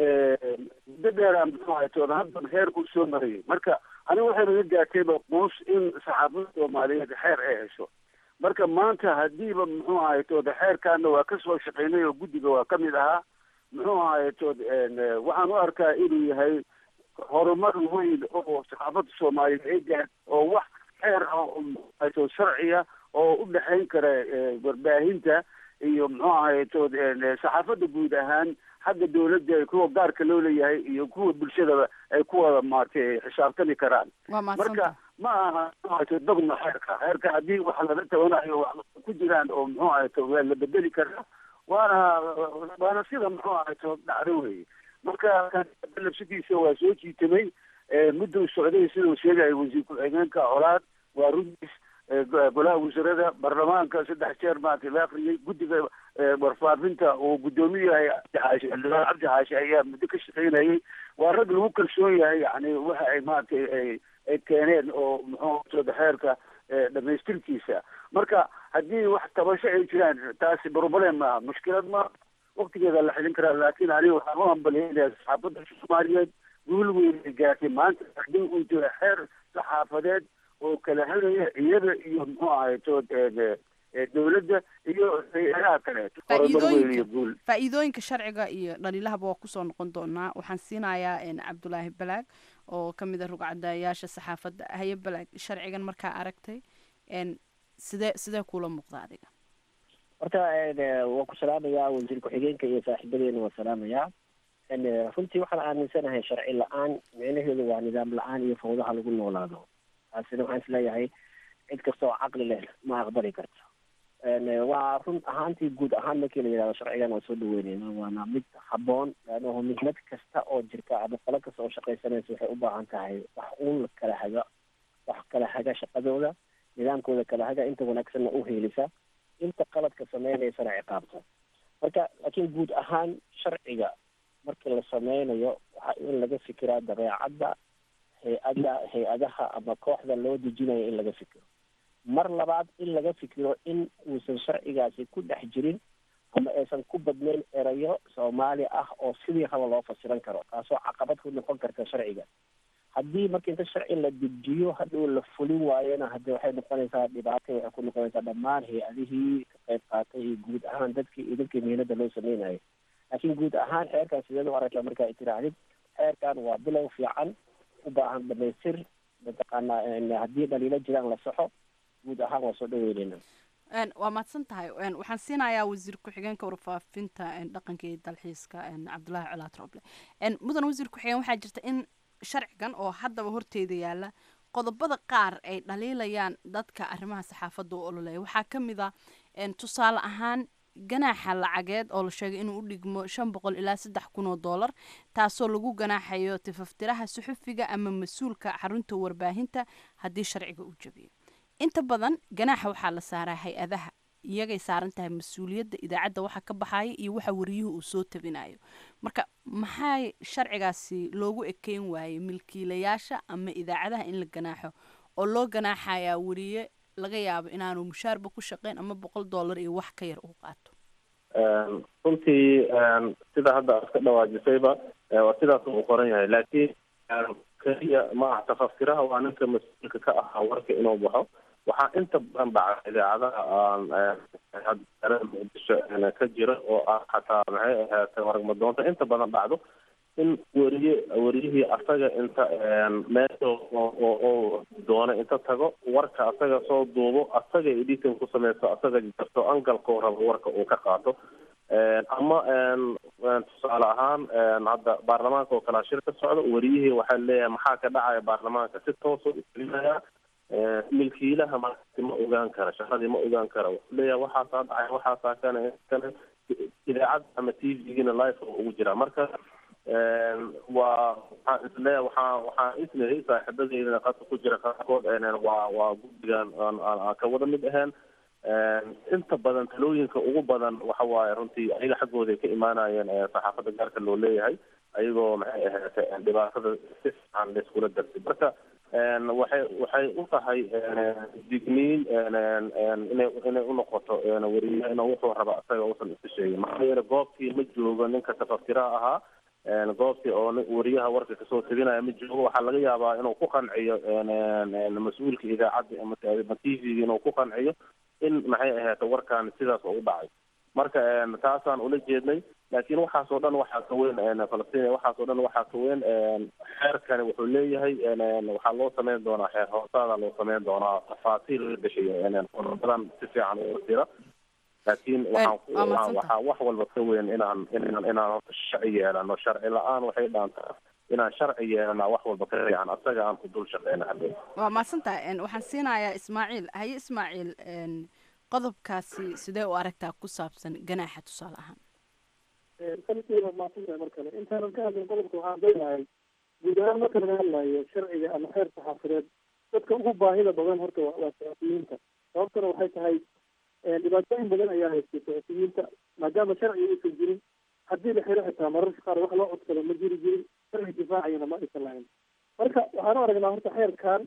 muddo dheeraan muxuu ahaytood haddan xeerku soo marayay marka aniga waxay naga gaartayba quus in saxaafada soomaaliyeed xeer ay hesho marka maanta hadiiba muxuu ahaytood xeerkaana waa kasoo shaqeynay oo guddiga waa kamid ahaa muxuu ahaytood waxaan u arkaa inuu yahay horumar weyn oo saxaafada soomaaliyeed ay gaar oo wax xeer ah ahaytood sharciya oo u dhexayn kara warbaahinta iyo muxuu ahaytood saxaafadda guud ahaan xagga dawladda kuwa gaarka loo leeyahay iyo kuwa bulshadaba ay ku wada maaragtay xisaabtami karaan marka ma aha dogma xeerka xeerka haddii wax laga tabanayo wax ku jiraan oo muxuu ahayto waa la bedeli karaa waana waana sida muxuu ahayto dhacdo weye marka labsadiisa waa soo jiitamay mudduu socday siduu sheegaya wasiir ku-xigeenka colaad waa runtiis golaha wasiirada baarlamaanka saddex jeer maaragtay la akriyey guddiga warfaafinta uu guddoomiye yahay cabdi xaashi xildhibaan cabdi xaashi ayaa muddo ka shaqaynayay waa rag lagu kalsoon yahay yani waxa ay maaragtay ay ay keeneen oo muxuu sooda xeerka dhamaystirkiisa marka haddii wax tabasho ay jiraan taasi problem maaha mushkilad ma waktigeeda la xilin karaa laakiin aniga waxaan u hambalyeynaya saxaafadda soomaaliyeed guul weyn ay gaartay maanta haddii uu jiro xeer saxaafadeed oo kala helaya iyada iyo muxuu ahay to dowladda iyo hay-adaha kaleeto horumar weyn iyo guul faa'iidooyinka sharciga iyo dhaliilahaba waa kusoo noqon doonaa waxaan siinayaa cabdulaahi balaag oo ka mid a rugcadayaasha saxaafadda haye balaag sharcigan markaa aragtay sidee sidee kuula muuqda adiga horta waan ku salaamayaa wasiir ku-xigeenka iyo saaxiibadeena waan salaamayaa runtii waxaan aaminsanahay sharci la-aan micnaheedu waa nidaam la-aan iyo fawdaha lagu noolaado taasina waxaan isleeyahay cid kasta oo caqli leh ma aqbali karto waa run ahaantii guud ahaan markii la yidhahdo sharcigan waan soo dhaweyneyna waana mid habboon laannahu mihnad kasta oo jirta ama qolo kasta oo shaqaysanaysa waxay u baahan tahay wax uun kala haga wax kala haga shaqadooda nidaamkooda kala haga inta wanaagsanna u heelisa inta qaladka sameynaysana ciqaabta marka laakiin guud ahaan sharciga markii la sameynayo waxaa in laga fikiraa dabeecadda hay-adda hay-adaha ama kooxda loo dejinayo in laga fikiro mar labaad in laga fikiro in uusan sharcigaasi ku dhex jirin ama aysan ku badnayn erayo soomaali ah oo sidii raba loo fasiran karo taasoo caqabad ku noqon karta sharciga haddii marka inta sharci la dejiyo hadhow la fulin waayona hadde waxay noqonaysaa dhibaato waxay ku noqonaysaa dhammaan hay-adihii ka qayb qaatay iyo guud ahaan dadkii iyo dadkii mihinada loo sameynayo laakiin guud ahaan xeerkan sideed u aragtaa markaa ay tiraahdid xeerkan waa bilow fiican u baahan dhamaystir mataqaanaa haddii dhaliilo jiraan la saxo guud ahaan waa soo dhaweyneyna waa mahadsan tahay waxaan siinayaa wasiir ku-xigeenka warfaafinta dhaqanka iyo dalxiiska cabdulaahi colaad roble mudan wasiir ku-xigeen waxaa jirta in sharcigan oo haddaba horteeda yaala qodobada qaar ay dhaliilayaan dadka arrimaha saxaafadda u ololeya waxaa ka mid a tusaale ahaan ganaaxa lacageed oo la sheegay inuu u dhigmo shan boqol ilaa saddex kun oo dollar taasoo lagu ganaaxayo tifaftiraha suxufiga ama mas-uulka xarunta warbaahinta haddii sharciga uu jabiyo inta badan ganaaxa waxaa la saaraa hay-adaha iyagay saaran tahay mas-uuliyadda idaacadda waxa ka baxaya iyo waxa wariyuhu uu soo tabinayo marka maxaa sharcigaasi loogu ekeyn waayey milkiilayaasha ama idaacadaha in la ganaaxo oo loo ganaaxayaa wariye laga yaabo inaanu mushaarba ku shaqeyn ama boqol dollar iyo wax ka yar uu qaato runtii sida hadda aad ka dhawaajisayba waa sidaas uu qoran yahay laakiin keliya ma aha tafaftiraha waa ninka mas-uulka ka ahaa warka inuu baxo waxaa inta badan dhaca idaacadaha aan muqdisho ka jira oo ah xataa maxay ahaatay waragmadoonta inta badan dhacdo in weriye weriyihii asaga inta meesha oo doona inta tago warka asaga soo duubo asaga editing ku sameysto asaga jarto angalkoo rabo warka uu ka qaato ama tusaale ahaan hadda baarlamaanka oo kalaa shir ka socdo weriyihii waxaa leeyahay maxaa ka dhacaya baarlamaanka si toosa ugelinaya milkiilaha markaasi ma ogaan kara shaqadii ma ogaan kara wuxuu leeyahay waxaasaa dhacay waxaasaa kana kana idaacad ama t v-gina life oo ugu jira marka waa waxaan isleeyahay waxaa waxaan isleeyahay saaxiibadeydana qadka ku jira qaarkood waa waa guddigan aan ka wada mid ahayn inta badan talooyinka ugu badan waxa waaye runtii ayaga xaggooda ay ka imaanayeen saxaafadda gaarka loo leeyahay ayagoo maxay ahaatay dhibaatada si fiican laiskula darsay marka waxay waxay u tahay digniin inay inay unoqoto weriye inuu wuxuu raba isaga uusan iska sheegin maxaa yeele goobtii ma joogo ninka tafaftiraha ahaa goobtii oo weriyaha warka kasoo teginaya ma joogo waxaa laga yaabaa inuu ku qanciyo mas-uulka idaacadda ama t v-ga inuu ku qanciyo in maxay ahaata warkan sidaas oo u dhacay marka taasaan ula jeednay laakiin waxaas oo dhan waxaa ka weyn falastiin waxaas oo dhan waxaa ka weyn xeerkani wuxuu leeyahay waxaa loo sameyn doonaa xeer hoosaada loo sameyn doonaa tafaasiil la dhashayo qodobadan si fiican u tira laakiin waxaan waxaa wax walba ka weyn inaan inaan inaan horta sharci yeelano sharci la-aan waxay dhaantaa inaan sharci yeelana wax walba ka fiican asaga aan ku dul shaqeyna hadhow waa mahadsantahay waxaan siinayaa ismaaciil haye ismaaciil qodobkaasi sidee u aragtaa ku saabsan ganaaxa tusaale ahaan sanadkiiba mahadsantahay mar kale intaanan ka hadlin qodobka waxaan doonahay guud ahaan marka laga hadlayo sharciga ama xeer saxaafadeed dadka ugu baahida badan horta waa waa saxufiyiinta sababtuna waxay tahay dhibaatooyin badan ayaa haystay saxufiyiinta maadaama sharciga uusan jirin haddii la xiro xitaa mararka qaar wax loo codsado ma jiri jirin sharci difaacayana ma aysan lahayn marka waxaan u aragnaa horta xeerkan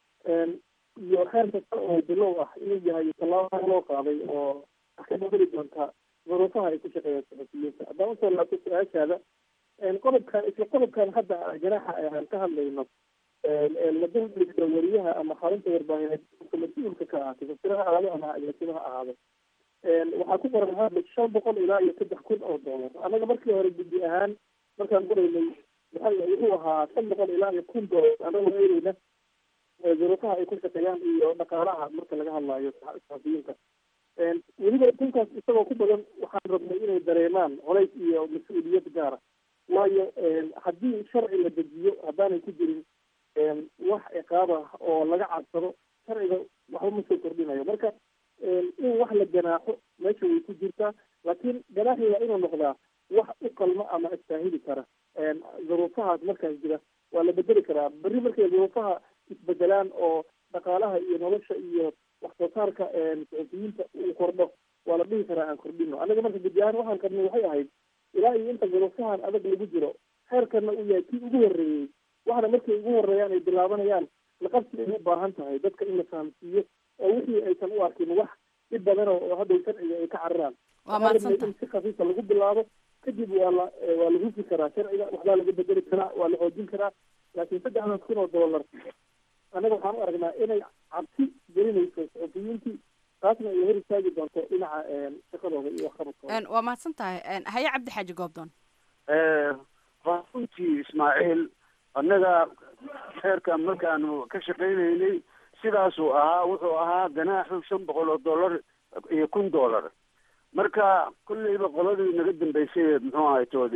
iyo xeer kasta oo bilow ah inuu yahay tallaabo loo qaaday oo wax ka bedeli doonta duruufaha ay ku shaqeeyaan saxufiyiinta haddaan usoo laabto su-aashaada qodobkan isla qodobkan hadda janaaxa aan ka hadlayno la dulmiga wariyaha ama xarunta warbaahineed mas-uulka ka ahaatay fasiraha ahaado ama agaasimaha ahaado waxaa ku qoran hadla shan boqol ilaa iyo saddex kun oo doolar annaga markii hore guddi ahaan markaan qoraynay maxaa wuxuu ahaa shan boqol ilaa iyo kun doolar annagoo eegeyna duruufaha ay ku shaqeeyaan iyo dhaqaalaha marka laga hadlayo saxafiyiinta weliba kunkaas isagoo ku badan waxaan rabnay inay dareemaan colays iyo mas-uuliyad gaara waayo haddii sharci la dejiyo haddaanay ku jirin wax ciqaab ah oo laga cadsado sharciga waxba ma soo kordhinayo marka in wax la ganaaxo meesha way ku jirtaa laakiin ganaaxi waa inuu noqdaa wax u qalmo ama istaahili kara duruufahaas markaas jira waa la bedeli karaa berri markay duruufaha isbedelaan oo dhaqaalaha iyo nolosha iyo wax soo saarka saxufiyiinta uu kordho waa la dhihi karaa aan kordhino annaga marka gudi ahaan waxaan qabnay waxay ahayd ilaa iyo inta duruufahan adag lagu jiro xeerkana uu yahay kii ugu horreeyey waxna markay ugu horreeyaan ay bilaabanayaan laqabsi ay u baahan tahay dadka in la fahamsiiyo oo wixii aysan u arkin wax dhib badan oo hadhow sharciga ay ka cararaan waa mahadsanta in si khafiifa lagu bilaabo kadib waa la waa la hufi karaa sharciga waxbaa laga bedeli karaa waa la xoojin karaa laakiin saddexdaas kun oo dollar annaga waxaan u aragnaa inay cabsi gelinayso saxufiyiintii taasna ay hor istaagi doonto dhinaca shaqadooda iyo waxqabadkooda waa mahadsan tahay haye cabdi xaaji goobdoon waa runtii ismaaciil annaga xeerkan markaanu ka shaqaynaynay sidaasuu ahaa wuxuu ahaa ganaaxu shan boqol oo dollar iyo kun dollar marka kolleyba qoladii naga dambeysay muxuu ahay tood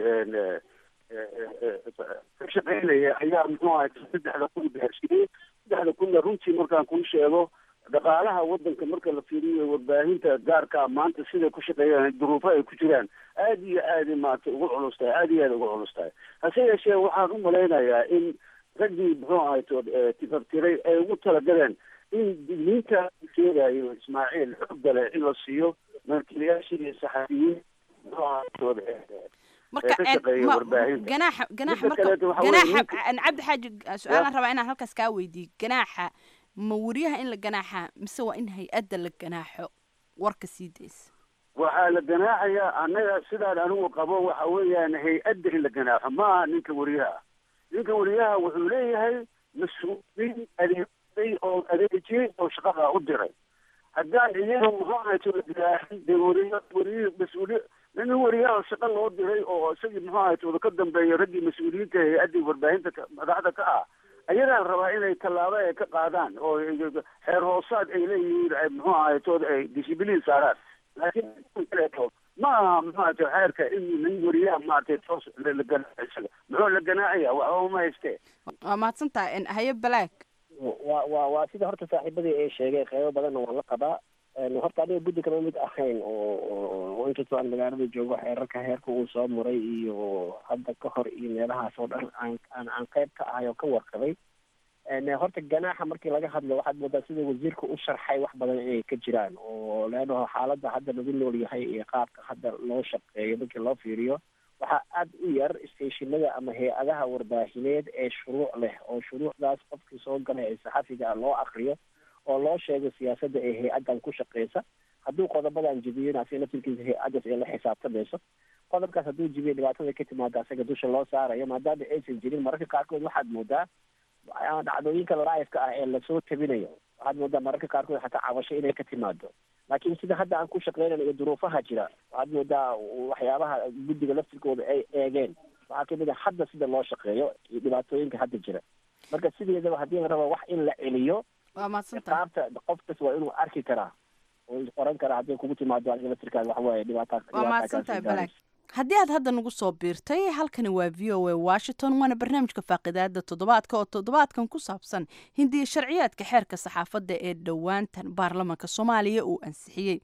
ka shaqaynaya ayaa muxuu ahay saddexda kun gaarsiiyey saddexda kunna runtii markaan kuu sheego dhaqaalaha waddanka marka la fiiriyo warbaahinta gaarka maanta siday ku shaqeeyaan duruufo ay ku jiraan aada iyo aada maarata ugu culus tahay aada iyo aada ugu culus tahay hase yeeshee waxaan u malaynayaa in raggii muxuu ahay tood tifaftiray ay ugu talagaleen in digniinta sheegayo ismaaciil xoogga leh in la siiyo markiilayaashii saxafiyiin muxuu ahay tood marka ka shaqeeya warbaahinta ganaaxa ganaaxa Midda marka kaleeto waxaa weeye ganaaxa ninka- aan cabdi xaaji su-aalaan rabaa inaan halkaas kaa weydiiyo ganaaxa ma wariyaha in la ganaaxa mise waa in hay-adda la ganaaxo warka sii daysa waxaa la ganaaxayaa annaga sidaan anigu qabo waxa weeyaan hay-adda in la ganaaxo ma aha ninka wariyaha ninka wariyaha wuxuu leeyahay mas-uuliin adeegay oo adeejiyey oo shaqada u diray haddaan iyaga muxuu ahayto la ganaaxin dee wariya wariyi mas-uuliy nin wariyaha shaqa loo diray oo isagii muxuu ahayto ka dambeeya raggii mas-uuliyiinta hay-addii warbaahinta ka- madaxda ka ah ayagaa rabaa inay tallaabo ay ka qaadaan oo xeer hoosaad ay leeyihiin ay muxuu ahaytood ay dishibiliin saaraan laakiin kan kaleeto ma aha muxuu ahayto xeerka in nin wariyaha maaragtay toos la la ganaaxo isaga muxuu la ganaacaya waxba uma haystee waa mahadsan tahay haye balaag waa waa waa sida horta saaxiibadii ay sheegeen qeybo badanna waan la qabaa Een, horta aniga guddi kama mid ahayn oo oo- oo inkastoo aan magaalada joogo xeerarka heerka uu soo maray iyo hadda ka hor iyo meelahaas oo dhan aan aan aan qeyb ka ahay oo ka warqabay Een, horta ganaaxa markii laga hadlo waxaad moodaa sida wasiirka u sharxay wax badan inay ka jiraan oo leannaho xaaladda hadda lagu nool yahay iyo qaabka hadda loo shaqeeyo markii loo fiiriyo waxaa aada u yar stationada ama hay-adaha warbaahineed ee shuruuc leh oo shuruucdaas qofkii soo galay ee saxafiga ah loo akriyo oo loo sheego siyaasadda ee hay-addan ku shaqeysa hadduu qodobadan jebiyona asiga laftirkiisa hay-addaas ay la xisaabtamayso qodobkaas hadduu jebiyo dhibaatada ka timaada asaga dusha loo saarayo maadaama aysan jirin mararka qaarkood waxaad moodaa ah, dhacdooyinka live-ka ah ee lasoo tabinayo waxaad moodaa mararka qaarkood xataa cabasho inay ka timaado laakiin sida hadda aan ku shaqeynayno iyo duruufaha jira waxaad moodaa waxyaabaha guddiga laftirkooda ay eegeen waxaa kamid a hadda sida loo shaqeeyo iyo dhibaatooyinka hadda jira marka sideedaba haddii la rabo wax in la celiyo waa mahadsan tahay qaabta qof kas waa inuu arki karaa oo qoran karaa hadday kugu timaado adiga laftirkaada waxa waaye dhibaata waa dhibaata mahadsan kaasi tahay gaaraysa. balaag haddii aad hadda nagu soo biirtay halkani waa v o a washington waana barnaamijka faaqidaada toddobaadka oo toddobaadkan ku saabsan hindiya sharciyaadka xeerka saxaafadda ee dhowaantan baarlamaanka soomaaliya uu ansixiyey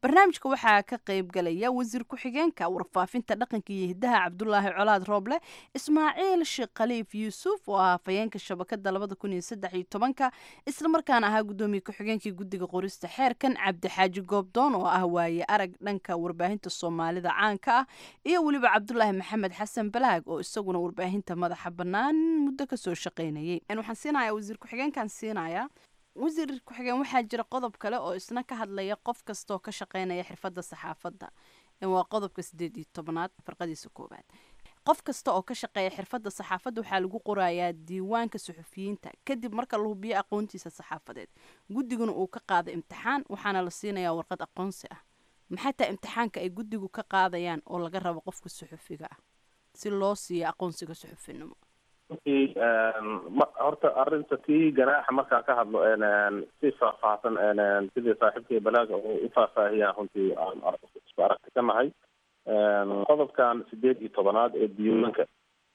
barnaamijka waxaa ka qayb galaya wasiir ku-xigeenka warfaafinta dhaqanka iyo hiddaha cabdulaahi colaad rooble ismaaciil sheekh khaliif yuusuf oo ah hafayeenka shabakada labada kun iyo saddex iyo tobanka islamarkaana ahaa guddoomiye ku-xigeenkii guddiga qorista xeerkan cabdixaaji goobdoon oo ah waaye arag dhanka warbaahinta soomaalida caanka ah iyo weliba cabdulaahi maxamed xasan balaag oo isaguna warbaahinta madaxa bannaan muddo kasoo shaqaynayay waxaan siinayaa wasiir ku-xigeenkan siinayaa wasiir ku-xigeen waxaa jira qodob kale oo isna ka hadlaya qof kastaoo ka shaqeynaya xirfadda saxaafadda waa qodobka sideed iyo tobnaad farqadiisa koowaad qof kasta oo ka shaqeeya xirfadda saxaafadda waxaa lagu qorayaa diiwaanka suxufiyiinta kadib marka la hubiyo aqoontiisa saxaafadeed guddiguna uu ka qaado imtixaan waxaana la siinayaa warqad aqoonsi ah maxay tahay imtixaanka ay guddigu ka qaadayaan oo laga rabo qofka suxufiga ah si loo siiyo aqoonsiga suxufinimo runtii horta arrinta tii ganaaxa markaa ka hadlo si faahfaahsan sidii saaxiibkii balaaga uu u faahfaahiyaan runtii aan isku aragti ka nahay qodobkan sideed iyo tobanaad ee diiwaanka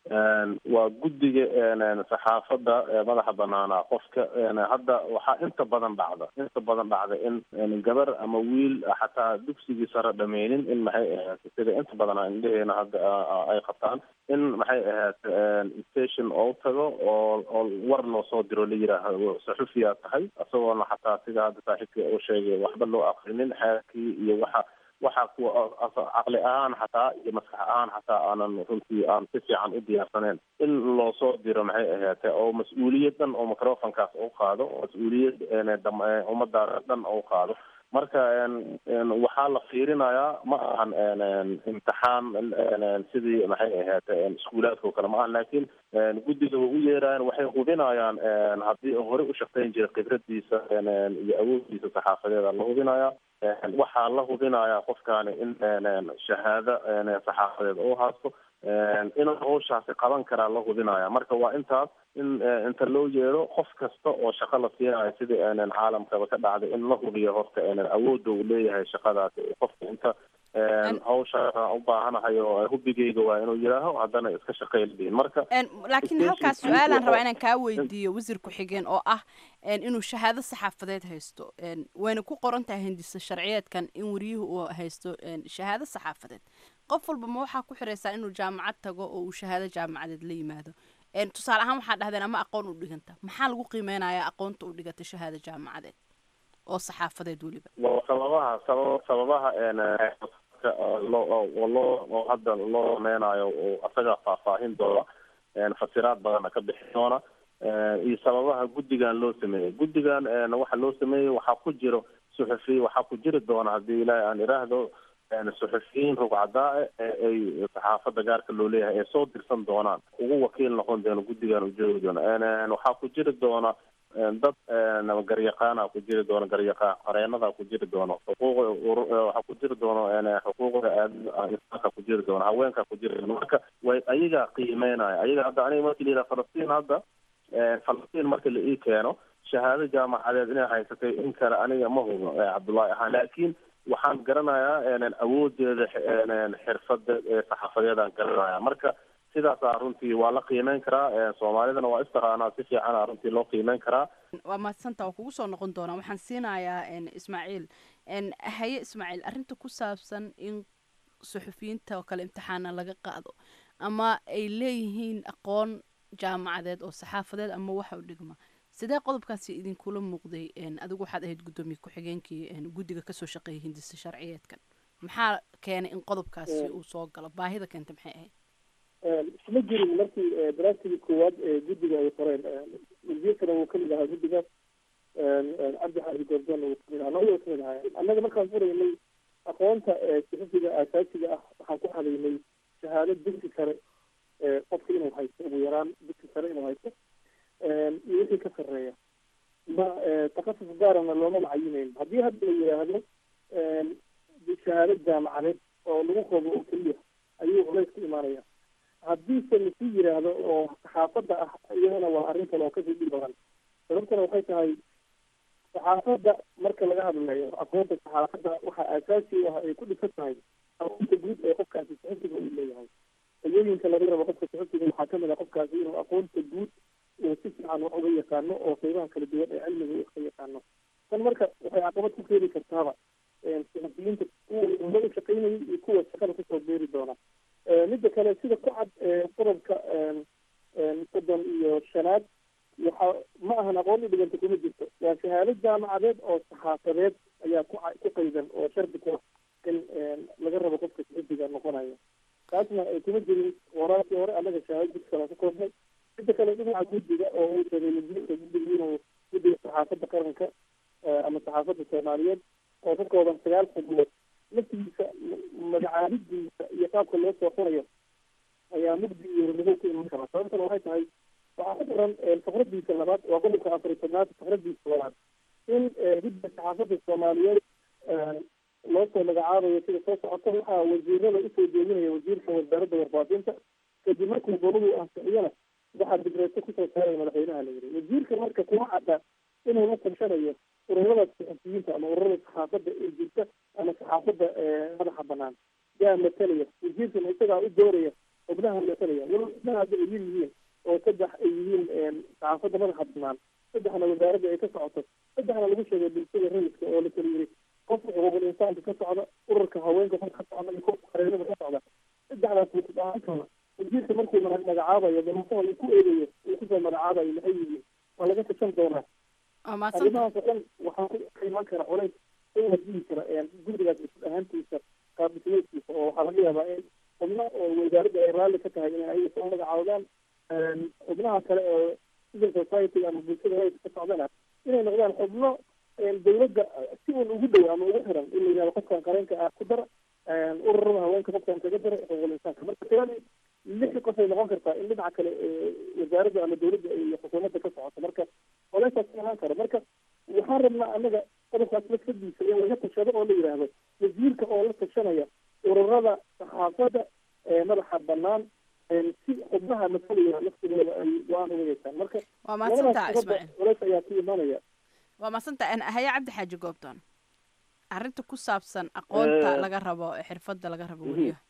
waa guddiga saxaafadda madaxa banaana qofka hadda waxaa inta badan dhacda inta badan dhacda in gabar ama wiil xataa dugsigii sare dhameynin in maxay ahayd sida inta badan indheheena hadda ay qabtaan in maxay ahayd station oo tago oo oo war loo soo diro la yidhaahdo saxufiyaa tahay isagoona xataa sida hadda saaxiibkii uu sheegay waxba loo aqrinin xeerkii iyo waxa waxaa kuwa caqli ahaan xataa iyo maskax ahaan xataa aanan runtii aan si fiican u diyaarsaneyn in loo soo diro maxay ahaatee oo mas-uuliyad dhan oo microfonkaas u qaado oo mas-uuliyad ummadaas dhan u qaado marka waxaa la fiirinayaa ma ahan imtixaan sidii maxay ahaatee iskuulaadka oo kale ma ahan laakiin guddiga way u yeerayaan waxay hubinayaan haddii hore u shaqayn jiray khibradiisa iyo awooddiisa saxaafadeeda la hubinayaa waxaa la hubinayaa qofkaani in shahaado saxaafadeed uu haasto inuu hawshaasi qaban karaa la hubinaya marka waa intaas in inta loo yeero qof kasta oo shaqo la siinayo sidii caalamkaba ka dhacday in la hubiyo horta awoodda uu leeyahay shaqadaasi qofka inta hawsha u baahanahay oo hubigeyga waa inuu yidhaaho haddana iska shaqeyliin marka laakiin halkaas su-aalaan rabaa inaan kaa weydiiyo wasiir ku-xigeen oo ah inuu shahaado saxaafadeed haysto wayna ku qoran tahay hindisa sharciyeedkan in wariyuhu uu haysto shahaado saxaafadeed qof walba ma waxaa ku xiraysaa inuu jaamacad tago oo uu shahaado jaamacadeed la yimaado tusaale ahaan waxaa dhahdeen ama aqoon u dhiganta maxaa lagu qiimeynayaa aqoonta u dhigata shahaado jaamacadeed oo saxaafadeed weliba waa sababaha sabab sababaha loo loo oo hadda loo sameynayo oo asaga faahfaahin doona fasiraad badanna ka bixi doona iyo sababaha guddigan loo sameeyey guddigan waxa loo sameeyey waxaa ku jiro suxufiy waxaa ku jiri doona haddii ilaahay aan iraahdo suxufiyiin rugcadaa ee ay saxaafadda gaarka loo leeyahay ay soo dirsan doonaan ugu wakiil noqon doono guddigan u joogi doona waxaa ku jiri doona dad garyaqaana ku jiri doono garyaqaan qareenada ku jiri doono xuquuq waxaa ku jiri doono xuquuqda aadinsaanka ku jiri doono haweenka ku jiri doono marka way ayaga qiimeynaya ayaga hadda aniga markii la yidhaha falastiin hadda falastiin marka la ii keeno shahaado jaamacadeed inay haysatay in kale aniga ma hubo cabdullaahi ahaan laakiin waxaan garanayaa awoodeeda xirfada saxaafadeedaan garanaya marka sidaasaa runtii waa la qiimeyn karaa soomaalidana waa istaqaanaa si fiicana runtii loo qiimeyn karaa waa mahadsanta waa kugu soo noqon doonaa waxaan siinayaa ismaaciil haye ismaaciil arrinta ku saabsan in suxufiyiinta oo kale imtixaana laga qaado ama ay leeyihiin aqoon jaamacadeed oo saxaafadeed ama waxa u dhigma sidee qodobkaasi idinkula muuqday adigu waxaad ahayd guddoomiye ku-xigeenkii guddiga kasoo shaqeeyay hindisa sharciyeedkan maxaa keenay in qodobkaasi uu soo galo baahida keenta maxay ahayd isma jirin markii daraasigii koowaad ee guddiga ay qoreen wasiirkana wuu kamid ahaa guddigaas cabdi xaaji goordoon wuu kamid ahaa labadaba kamid ahaa annaga markaan furaynay aqoonta suxufiga aasaasiga ah waxaan ku hadaynay shahaado dugsi sare qofka inuu haysto ugu yaraan dugsi sare inuu haysto iyo wixii ka sarreeya ma takasus gaarana looma macayineyn haddii hadda la yidhaahdo shahaado jaamacadeed oo lagu qabo oo keliya ayuu culays ku imaanaya haddiise lasii yidhaahdo oo saxaafadda ah iyadana waa arrin kale oo kasii dhib badan sababtana waxay tahay saxaafadda marka laga hadlayo aqoonta saxaafadda waxaa aasaasi u ah ay ku dhisan tahay aqoonta guud ee qofkaasi suxufiga uu leeyahay ayooyinka laga rabo qofka suxufiga waxaa kamid ah qofkaasi inuu aqoonta guud uu si fiican wax uga yaqaano oo qeybaha kala duwan ee cilmiga uu ka yaqaano tan marka waxay caqabad ku keeni kartaaba saxafiyiinta kuwa uga shaqaynayay iyo kuwa shaqada kusoo beeri doona midda kale sida ku cad qodobka soddon iyo shanaad waxa ma ahan aqoon u dhiganta kuma jirto waa shahaado jaamacadeed oo saxaafadeed ayaa ku ku qaydan oo shardi ku ah in laga rabo qofka saxafiga noqonaya taasna kuma jirin waraarkii hore annaga shahaado dugsi kala ku koobnay midda kale dhinaca guddiga oo uu sheegay wasiirka guddiga inuu guddiga saxaafadda qaranka ama saxaafadda soomaaliyeed oo ka kooban sagaal xubnood laftigiisa magacaabidiisa iyo qaabka loo soo qorayo ayaa mugdi iyo hormadow ku iman kara sababtana waxay tahay waxaa ku daran fakradiisa labaad waa qodobka afar iyo tobnaad fakradiisa labaad in guddiga saxaafadda soomaaliyeed loo soo magacaabayo sida soo socota waxaa wasiirada usoo jeedinaya wasiirka wasaaradda warbaahinta kadib markuu goladu ansixiyana waxaa digreeto kusoo saaraya madaxweynaha la yiri wasiirka marka kuma cadda inuu la tashanayo ururada saxafiyiinta ama ururada saxaafadda ee jirta ama saxaafadda madaxa banaan yaa matalaya wasiirkana isagaa u dooraya xubnaha matalaya walo xubnaha hadda ay yar yihiin oo saddex ay yihiin saxaafadda madaxa banaan saddexna wasaaradda ay ka socoto saddexna lagu sheegay bulshada rayidka oo la kala yiri qofka xuquuqul insaanka ka socda ururka haweenka ka socda iyo qofka qareennada ka socda saddexdaas mutadaankooda wasiirka markuu magacaabayo damasaha uu ku eegayo uu kusoo magacaabayo maxay yihiin waa laga tashan doonaa arrimahaas oo dhan waxaa ku iman kara culays oo wajihi kara guddigaas mas-uul ahaantiisa qaabdhismeedkiisa oo waxaa laga yaabaa in xubno oo wasaaradda ay raalli ka tahay inay ayaga soo magacaabdaan xubnaha kale oo civil society ama bulshada rayidka ka socdana inay noqdaan xubno dawladda si uun ugu dhow ama ugu xiran in la yihahdo qofkan qareenka ah ku dara ururada haweenka qofkan kaga dara xuquuqul insaanka marka tiradii lix qof ay noqon kartaa in dhinaca kale wasaaradda ama dawladda iyo xukuumadda ka socoto marka oleysaas imaan karo marka waxaan rabnaa annaga qodobkaas lafsadiisa in laga tashado oo la yidhaahdo wasiirka oo la tashanaya ururada saxaafadda madaxa banaan si xubnaha masalaya laftigooda ay go-aan uga yeeshaan marka waa mahadsantaha ismaaciil culeys ayaa ku imanaya waa mahadsantaha haya cabdi xaaji goobdoon arrinta ku saabsan aqoonta laga rabo xirfadda laga rabo weliyaha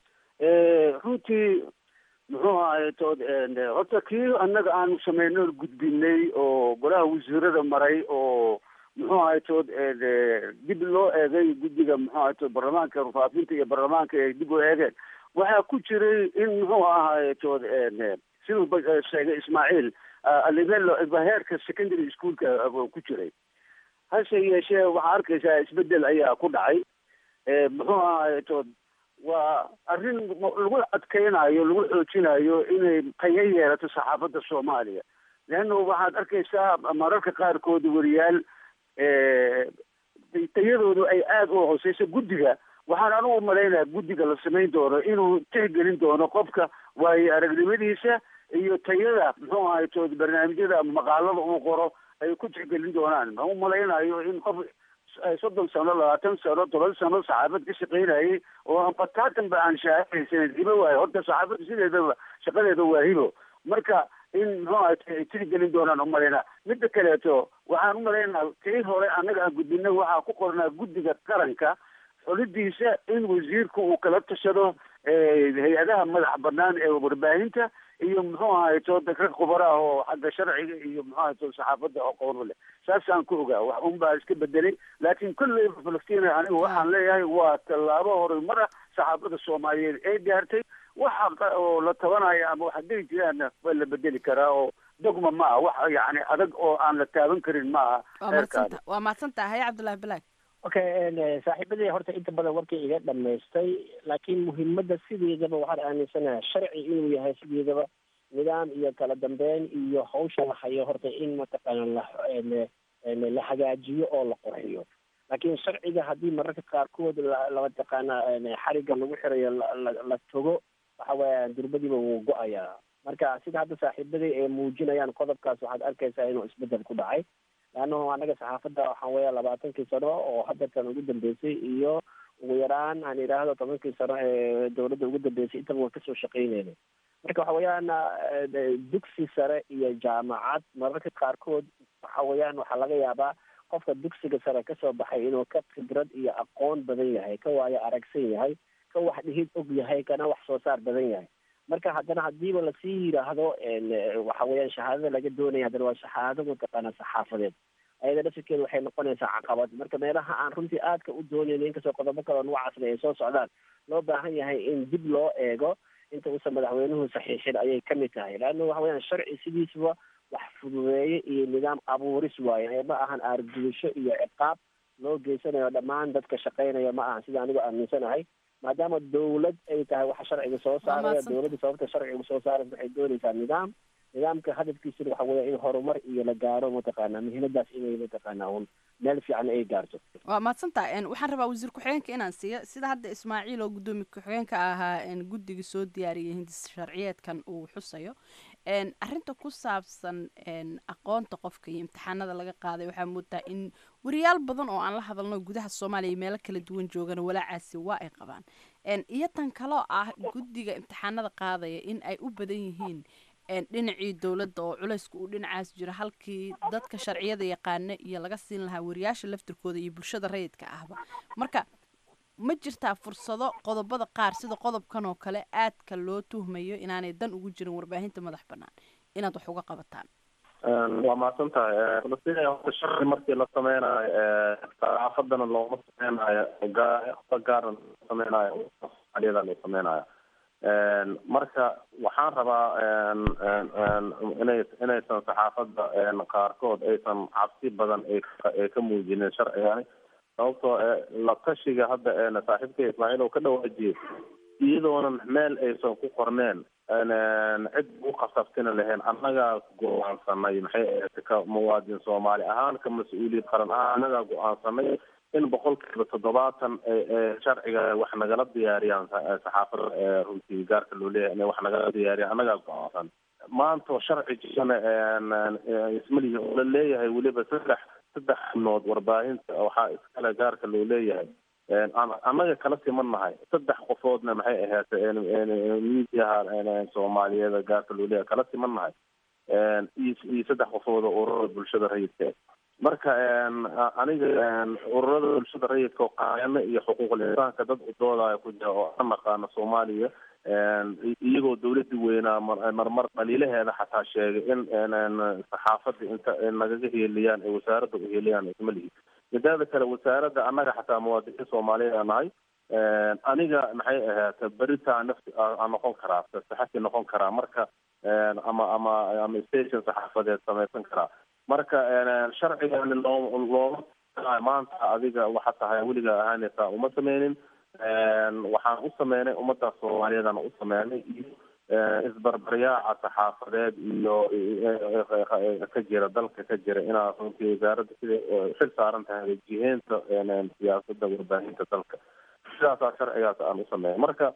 runtii muxuu ahay tood horta kii annaga aanu sameynay oo gudbinay oo golaha wasiirada maray oo muxuu ahay tood dib loo eegay guddiga muxuu ahay tood baarlamaanka rufaafinta iyo baarlamaanka ay dib u eegeen waxaa ku jiray in muxuu ahay tood siduu sheegay ismaaciil alivelo heerka secondary schoolka ku jiray hase yeeshee waxaa arkaysaa isbedel ayaa ku dhacay muxuu ahay tood waa arrin lagu adkeynayo lagu xoojinayo inay tayo yeelato saxaafadda soomaaliya leanna waxaad arkaysaa mararka qaarkood wariyaal tayadoodu ay aada u hooseyso guddiga waxaan anugu malaynaya guddiga la samayn doono inuu tixgelin doono qofka waayo aragnimadiisa iyo tayada muxuu ahay tood barnaamijyada ama maqaalada uu qoro ay ku tixgelin doonaan ma u malaynayo in qof soddon sano labaatan sano toban sano saxaafad ka shaqaynayay oo aan bataatan ba aan shaahaysan hibo waayo horta saxaafadda sideedaba shaqadeeda waa hibo marka in muxuu ahay ay tixgelin doonaan umalaynaa midda kaleeto waxaan umalaynaa tii hore annaga aan gudbinay waxaa ku qornaa guddiga qaranka xulidiisa in wasiirku uu kala tashado hay-adaha madax banaan ee warbaahinta iyo muxuu ahay to rag khubara ah oo xagga sharciga iyo muxuu ahay to saxaafadda aqoon u leh saasaan ku ogaa wax un baa iska bedelay laakiin kolleyba falastiin anigu waxaan leeyahay waa tallaabo horumar ah saxaafadda soomaaliyeed ee gaartay waxa oo la tabanayo ama wax hadday jiraanna waa la bedeli karaa oo dogma ma ah wax yani adag oo aan la taaban karin ma aha waa mahadsanta waa mahadsantaha haya cabdullahi bilaag okay saaxiibadii horta inta badan warkii iga dhamaystay laakiin muhiimadda sideedaba waxaan aaminsanahay sharci inuu yahay sideedaba nidaam iyo kala dambeyn iyo hawsha la hayo horta in mataqaana la la hagaajiyo oo la qurxiyo laakiin sharciga haddii mararka qaarkood lamataqaana xariga lagu xirayo la togo waxa weya durbadiiba wuu go-ayaa marka sida hadda saaxiibadii ay muujinayaan qodobkaas waxaad arkaysaa inuu isbedel ku dhacay leannahu anaga saxaafadda waxaan weeya labaatankii sano oo hadeertan ugu dambeysay iyo ugu yaraan aan idhaahdo tobankii sano ee dawladda ugu dambeysay intaba waan kasoo shaqeyneyna marka waxa weeyaan dugsi sare iyo jaamacad mararka qaarkood waxa weeyaan waxaa laga yaabaa qofka dugsiga sare kasoo baxay inuu ka khibrad iyo aqoon badan yahay ka waayo aragsan yahay ka wax dhihid og yahay kana wax soo saar badan yahay marka haddana hadiiba lasii yidhaahdo waxa weeyaan shahaadada laga doonaya haddana waa shahaado mataqaana saxaafadeed ayada dhafirkeeda waxay noqonaysaa caqabad marka meelaha aan runtii aadka u doonayno inkastoo qodobo kale oo nuucaasna ay soo socdaan loo baahan yahay in dib loo eego inta uusan madaxweynuhu saxiixin ayay ka mid tahay leanna waxa weyaan sharci sidiisaba wax fududeeye iyo nidaam abuuris waaye ma ahan aargudasho iyo ciqaab loo geysanayo dhammaan dadka shaqaynaya ma ahan sida anigu aaminsanahay maadaama dawlad ay tahay waxa sharciga soo saaraya dawladda sababta sharciga soo saaraysa waxay doonaysaa nidaam nidaamka hadafkiisuna waxa weya in horumar iyo la gaaro mataqaanaa muhiimadaas inay mataqaanaa un meel fiican ay gaarto waa mahadsantaha waxaan rabaa wasiir ku-xigeenka inaan siiyo sida hadda ismaaciil oo guddoomiye ku-xigeenka ahaa guddiga soo diyaariyay hindis sharciyeedkan uu xusayo arrinta ku saabsan aqoonta qofka iyo imtixaanada laga qaaday waxaa moodaa in wariyaal badan oo aan la hadalno gudaha soomaaliya iyo meelo kala duwan joogana walaacaasi waa ay qabaan iyo tan kaloo ah guddiga imtixaanada qaadaya in ay u badan yihiin dhinacii dowladda oo culayska uu dhinacaas jiro halkii dadka sharciyada yaqaana iyo laga siin lahaa wariyaasha laftirkooda iyo bulshada rayidka ahba marka ma jirtaa fursado qodobada qaar sida qodobkan oo kale aadka loo tuhmayo inaanay dan ugu jirin warbaahinta madax banaan inaad wax uga qabataan waa mahadsan tahay falastiin horta sharci markii la sameynayo saxaafadana looma sameynayo gaa gaarna loo sameynayo soomaaliyada loo sameynayo marka waxaan rabaa inay inaysan saxaafadda qaarkood aysan cabsi badan ay ka muujinin sharcigani sababtoo la tashiga hadda saaxiibka ismaaciil oo ka dhawaajiyey iyadoonan meel aysan ku qorneen cid u qasabtina lahayn annagaa go-aansanay maxay ahayd ka muwaadin soomaali ahaan ka mas-uuliyad qaran ah annagaa go-aansanay in boqolkiiba toddobaatan sharciga wax nagala diyaariyaan saxaafada runtii gaarka loo leeyahay inay wax nagala diyaariyaan annagaa go-aansan maanta sharci jirana ismalihi oo la leeyahay weliba saddex saddex xubnood warbaahinta waxaa iskale gaarka loo leeyahay annaga kala siman nahay saddex qofoodna maxay ahayd miidiyaha soomaaliyeed gaarka loo leeyahay kala siman nahay iyo saddex qofood oo ururada bulshada rayidka marka aniga ururada bulshada rayidka oo qaayano iyo xuquuqul insaanka dad u doodaya ku jira oo aan naqaano soomaaliya iyagoo dawladii weynaa marmar dhaliilaheeda xataa sheegay in saxaafada inta nagaga heeliyaan ay wasaaradda u heeliyaan ismalihi midaada kale wasaaradda annaga xataa muwaadiniin soomaaliyeed aan nahay aniga maxay ahayd beritaa nafti aan noqon karaa saxafi noqon karaa marka ama ama ama station saxaafadeed samaysan karaa marka sharcigani loo looma maanta adiga waxa tahay weliga ahaanaysaa uma sameynin waxaan u sameynay ummadda soomaaliyeedana u sameynay iyo isbarbaryaaca saxaafadeed iyo ka jira dalka ka jira inaa runtii wasaaradda siday xil saaran tahay jiheynta siyaasadda warbaahinta dalka sidaasaa sharcigaas aan u sameeyay marka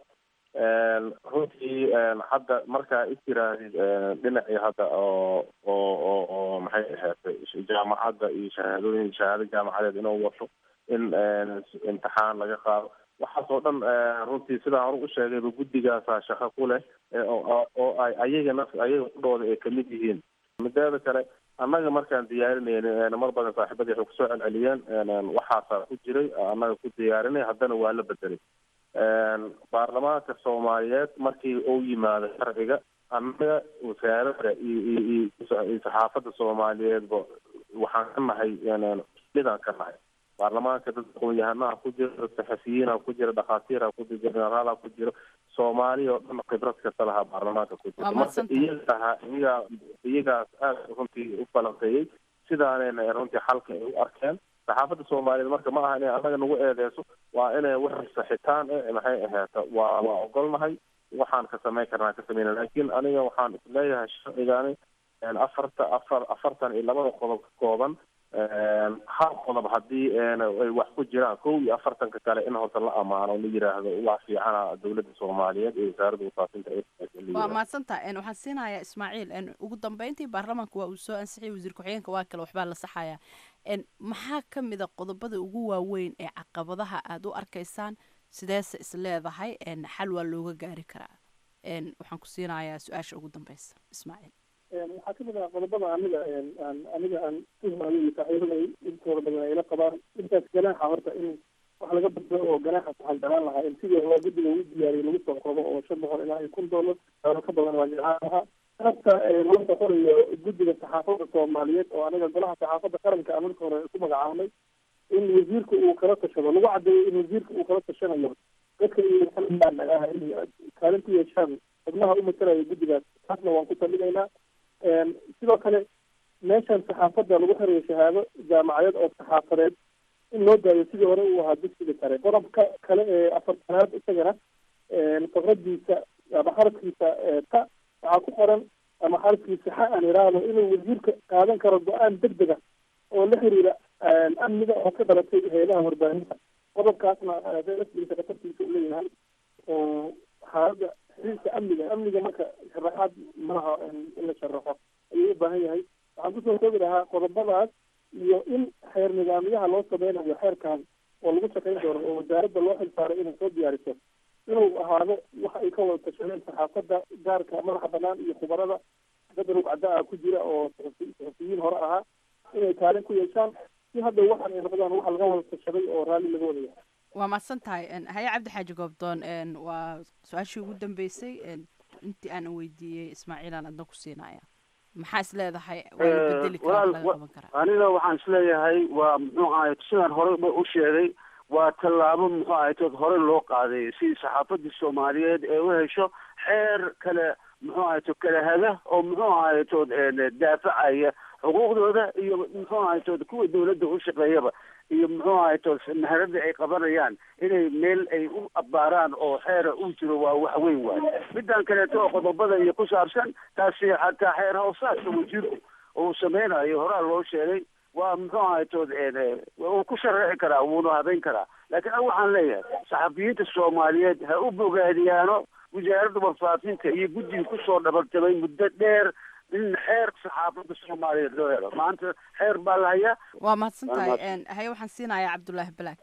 runtii hadda markaa istiraadid dhinacii hadda oo oo oo oo maxay ahayd jaamacadda iyo shahaadooyin shahaado jaamacadeed inuu wato in imtixaan laga qaado waxaas oo dhan runtii sidaan hore u sheegayba guddigaasaa shaqo ku leh oo ay ayaga naf ayaga kudhooda ay kamid yihiin mideeda kale annaga markaan diyaarinayna mar badan saaxiibadii waxay kusoo celceliyeen waxaasaa ku jiray annaga ku diyaarinay haddana waa la bedelay baarlamaanka soomaaliyeed markii uu yimaado sharciga annaga wasaaradda iyo iyo iyo saxaafadda soomaaliyeedba waxaan ka nahay midaan ka nahay baarlamaanka dad aqoon-yahanaha ku jira dad saxafiyiina ku jira dhakhaatiira ku jira generaala ku jira soomaaliya oo dhan khibrad kasta lahaa baarlamaanka ku jira marka iyagaa iyagaa iyagaas aada runtii u balanqeeyey sidaanayna runtii xalka ay u arkeen saxaafadda soomaaliyeed marka ma aha inay annaga nagu eedeyso waa inay wax saxitaan e maxay ahaata waa waa ogolnahay waxaan ka samayn karnaa ka sameyna laakiin aniga waxaan isleeyahay sharcigani afarta afar afartan iyo labada qodob ka kooban hal qodob haddii ay wax ku jiraan kow iyo afartanka kale in horta la amaano la yiraahdo waa fiicana dowladda soomaaliyeed iyo wasaaradda wasaafinta waa mahadsantaha waxaan siinayaa ismaaciil ugu dambeyntii baarlamaanka waa uu soo ansixiyay wasiir ku-xigeenka waa kale waxbaa la saxayaa maxaa ka mid a qodobada ugu waaweyn ee caqabadaha aada u arkaysaan sideese is leedahay xal waa looga gaari karaa waxaan ku siinayaa su-aasha ugu dambeysa ismaaciil waxaa kamid ah qodobada aniga aan aniga aan tuhmaayo iyo saaxiibada intooda badan ayla qabaan intaas ganaaxa horta in wax laga badbado oo ganaaxa waxaan jeclaan lahaa in sidii hore guddiga ugu diyaariyay lagu soo qodo oo shan boqol ilaa iyo kun doolar doolo ka badan waa jeclaan lahaa habka loo soconayo guddiga saxaafadda soomaaliyeed oo aniga golaha saxaafadda qaranka aan marka hore ku magacaabnay in wasiirka uu kala tashado lagu cadeeyo in wasiirka uu kala tashanayo dadka iyo ah inay kaalin ku yeeshaan xubnaha u matalaya guddigaas taasna waan ku talinaynaa sidoo kale meeshan saxaafadda lagu xirayo shahaado jaamacadeed oo saxaafadeed in loo daayo sidii hore uu ahaa dugsiga sare qodobka kale ee afartanaad isagana fakradiisa ama xarafkiisa ta waxaa ku qoran ama xarafkiisa xa aan iraahdo inuu wasiirka qaadan karo go-aan deg dega oo la xiriira amniga oo ka dhalatay heelaha warbaahinta qodobkaasna rasmigiisa khatartiisa u leeyahay oo xaaladda xiriirka amniga amniga marka sharaxaad malaha in la sharaxo ayuu u baahan yahay waxaan kusoo koobi lahaa qodobadaas iyo in xeer nidaamyaha loo sameynayo xeerkan oo lagu shaqayn doono oo wasaaradda loo xilsaaray inay soo diyaariso inuu ahaado waxa ay ka wada tashadeen saxaafadda gaarka madaxa banaan iyo khubarada dad rugcada ah ku jira oo saxufiyiin hore ahaa inay kaalin ku yeeshaan si hadda waxan ay noqdaan waxa laga wada tashaday oo raalli laga wada yahay waa mahadsan tahay haye cabdi xaaji goobdoon waa su-aashii ugu dambeysay intii aan weydiiyey ismaaciilaan adna ku siinaya maxaa is leedahay waa la bedeli karaa laga qaban karaa aniga waxaan isleeyahay waa muxuu ahay sidaan horey ba u sheegay waa tallaabo muxuu ahay tood hore loo qaaday si saxaafadii soomaaliyeed ee u hesho xeer kale muxuu ahay to kala haga oo muxuu ahay tood daafacaya xuquuqdooda iyo muxuu ahay tood kuwa dawladda u shaqeeyaba iyo muxuu ahay tood maharadda ay qabanayaan inay meel ay u abbaaraan oo xeera u jiro waa wax weyn waay midaan kaleeto oo qodobada iyo ku saabsan taasi xataa xeer hoosaadka wasiirku uu sameynayo horaa loo sheegay waa muxuu ahay tood wuu ku sharaxi karaa wuuna habeyn karaa laakiin an waxaan leeyahay saxafiyiinta soomaaliyeed ha u bogaadiyaano wasaaradda warfaafinta iyo guddiga kusoo dhabartabay muddo dheer in xeer saxaafadda soomaaliyeed loo helo maanta xeer baa la hayaa waa mahadsan tahay haye waxaan siinayaa cabdullaahi balaag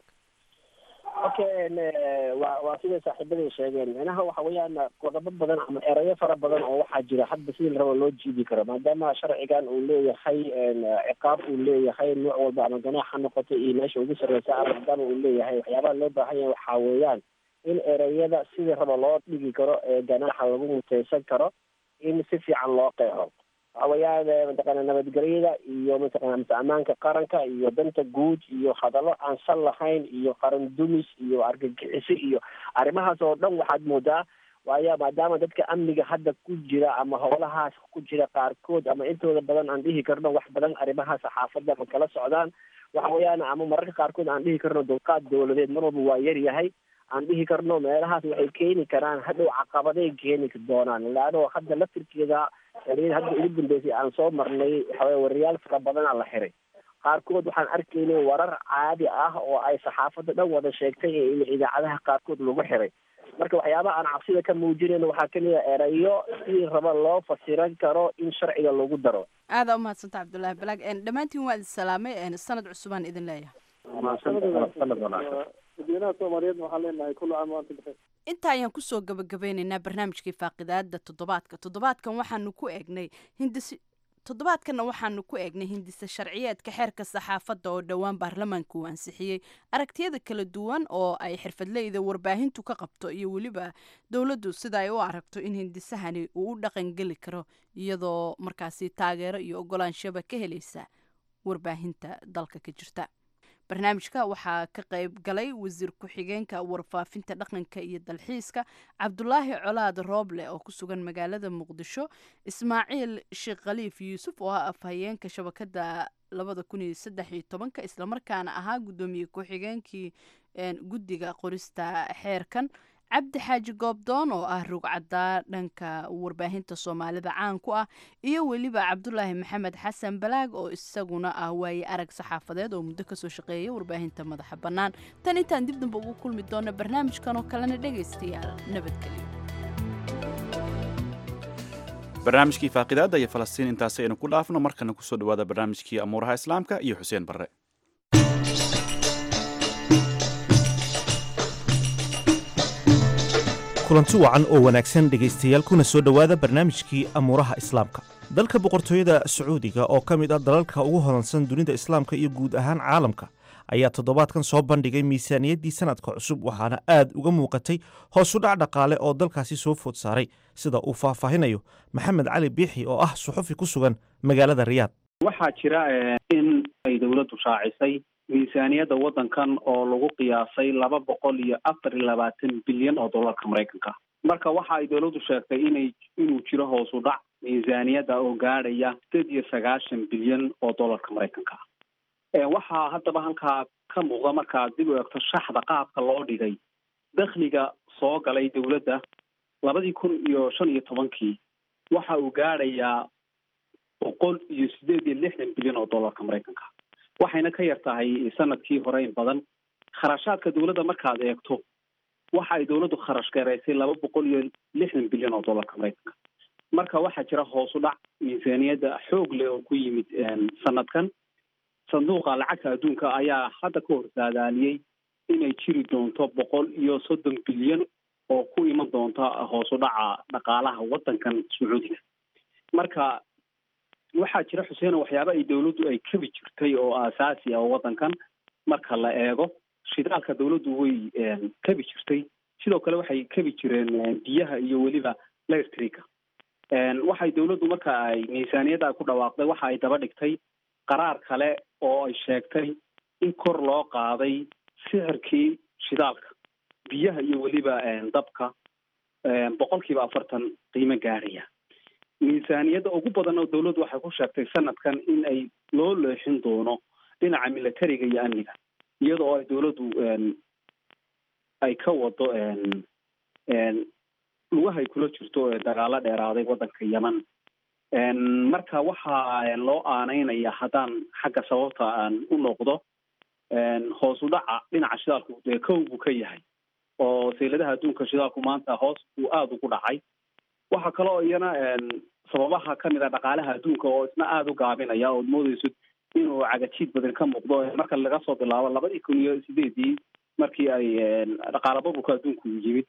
okay waa waa siday saaxiibaday sheegeen micnaha waxa weeyaan qodobo badan ama erayo fara badan oo waxaa jira hadda sidii la rabo loo jiidi karo maadaama sharcigan uu leeyahay ciqaab uu leeyahay nooc walba ama ganaax ha noqoto iyo meesha ugu sarreysa ama maadaama uu leeyahay waxyaabaha loo baahan yahay waxaa weeyaan in ereyada sidii rabo loo dhigi karo ee ganaaxa lagu muteysan karo in si fiican loo qeexo waxa weeyaan mataqaana nabadgelyada iyo mataqana mase ammaanka qaranka iyo danta guud iyo hadallo aan sal lahayn iyo qaran dumis iyo argagixiso iyo arrimahaas oo dhan waxaad moodaa waayo maadaama dadka amniga hadda ku jira ama howlahaas ku jira qaarkood ama intooda badan aan dhihi karno wax badan arrimaha saxaafadda ma kala socdaan waxa weeyaan ama mararka qaarkood aan dhihi karno dulqaad dawladeed mar walba waa yar yahay aan dhihi karno meelahaas waxay keeni karaan hadhow caqabaday keeni doonaan laano hadda laftirkeeda xiliyada hadda ugu dambeysay aan soo marnay waxaweye wariyaal fara badana la xiray qaarkood waxaan arkaynay warar caadi ah oo ay saxaafadda dhan wada sheegtay ee in idaacadaha qaarkood lagu xiray marka waxyaabaha aan cabsida ka muujinayno waxaa kamid a erayo si raba loo fasiran karo in sharciga lagu daro aada umahadsanta cabdullaahi balaag dhammaantiin waa idin salaamay sanad cusubaan idin leeyahay dadweynaha soomaaliyeedna waxaan leenahay kullu caam wa antum bikhair inta ayaan kusoo gabagabeynaynaa barnaamijkii faaqidaada toddobaadka toddobaadkan waxaanu ku eegnay hindisi toddobaadkanna waxaanu ku eegnay hindisa sharciyeedka xeerka saxaafadda oo dhowaan baarlamaanka uu ansixiyey aragtiyada kala duwan oo ay xirfadleyda warbaahintu ka qabto iyo weliba dowladdu sida ay u aragto in hindisahani uu u dhaqangeli karo iyadoo markaasi taageero iyo ogolaanshaba ka helaysa warbaahinta dalka ka jirta barnaamijka waxaa ka qayb galay wasiir ku-xigeenka warfaafinta dhaqanka iyo dalxiiska cabdulaahi colaad rooble oo ku sugan magaalada muqdisho ismaaciil sheekh khaliif yuusuf oo ah afhayeenka shabakada labada kun iyo saddex iyo tobanka islamarkaana ahaa guddoomiye ku-xigeenkii guddiga qorista xeerkan cabdi xaaji goobdoon oo ah rugcaddaa dhanka warbaahinta soomaalida caan ku ah iyo weliba cabdulaahi maxamed xasan balaag oo isaguna ah waaye arag saxaafadeed oo muddo kasoo shaqeeya warbaahinta madaxa bannaan tan intaan dib damba ugu kulmi doona barnaamijkan oo kalena dhegaystayaal nabadgelyo barnaamijkii faaqidaadda iyo falastiin intaasi aynu ku dhaafno markana kusoo dhawaada barnaamijkii amuuraha islaamka iyo xuseen barre kulanti wacan oo wanaagsan dhegaystayaal kuna soo dhowaada barnaamijkii amuuraha islaamka dalka boqortooyada sacuudiga oo ka mid ah dalalka ugu hodansan dunida islaamka iyo guud ahaan caalamka ayaa toddobaadkan soo bandhigay miisaaniyaddii sanadka cusub waxaana aad uga muuqatay hoosu dhac dhaqaale oo dalkaasi soo food saaray sida uu faahfaahinayo maxamed cali biixi oo ah suxufi ku sugan magaalada riyaad waxaa jira in ay dowladdu shaacisay miisaaniyadda waddankan oo lagu qiyaasay laba boqol iyo afar iyo labaatan bilyan oo dollarka maraykanka marka waxa ay dowladdu sheegtay inay inuu jiro hoosu dhac miisaaniyadda oo gaadhaya sideed iyo sagaashan bilyan oo dollarka maraykanka waxaa haddaba halkaa ka muuqda markaad dib u eegto shaxda qaabka loo dhigay dakhliga soo galay dowladda labadii kun iyo shan iyo tobankii waxa uu gaadhayaa boqol iyo sideed iyo lixdan bilyan oo dollarka maraykanka waxayna ka yar tahay sanadkii hore in badan kharashaadka dowladda markaad eegto waxa ay dowladdu kharash gareysay laba boqol iyo lixdan bilyan oo dollarka maraykanka marka waxaa jira hoosu dhac miisaaniyadda xoog leh oo ku yimid sanadkan sanduuqa lacagta adduunka ayaa hadda ka horsaadaaliyey inay jiri doonto boqol iyo soddon bilyan oo ku iman doonta hoosu dhaca dhaqaalaha waddankan sacuudiga marka waxaa jira xuseena waxyaaba ay dowladdu ay kabi jirtay oo aasaasi ah oo waddankan marka la eego shidaalka dowladdu way kabi jirtay sidoo kale waxay kabi jireen biyaha iyo weliba electrica waxay dowladdu marka ay miisaaniyadda ku dhawaaqday waxa ay daba dhigtay qaraar kale oo ay sheegtay in kor loo qaaday sixirkii shidaalka biyaha iyo weliba dabka boqol kiiba afartan qiimo gaadhaya miisaaniyadda ugu badan oo dowladdu waxay ku sheegtay sanadkan in ay loo leexin doono dhinaca militariga iyo amniga iyada oo ay dowladdu ay ka wado lugahay kula jirto dagaalo dheeraaday waddanka yeman marka waxaa loo aaneynaya haddaan xagga sababta aan u noqdo hoos u dhaca dhinaca shidaalku dee kow buu ka yahay oo sayladaha adduunka shidaalku maanta hoos buu aada ugu dhacay waxaa kaloo iyana sababaha kamid a dhaqaalaha adduunka oo isna aada u gaabinaya ood moodeyso inuu cagajiid badan ka muuqdo marka laga soo bilaabo labadii kun iyo sideedii markii ay dhaqaala burburka adduunku yimid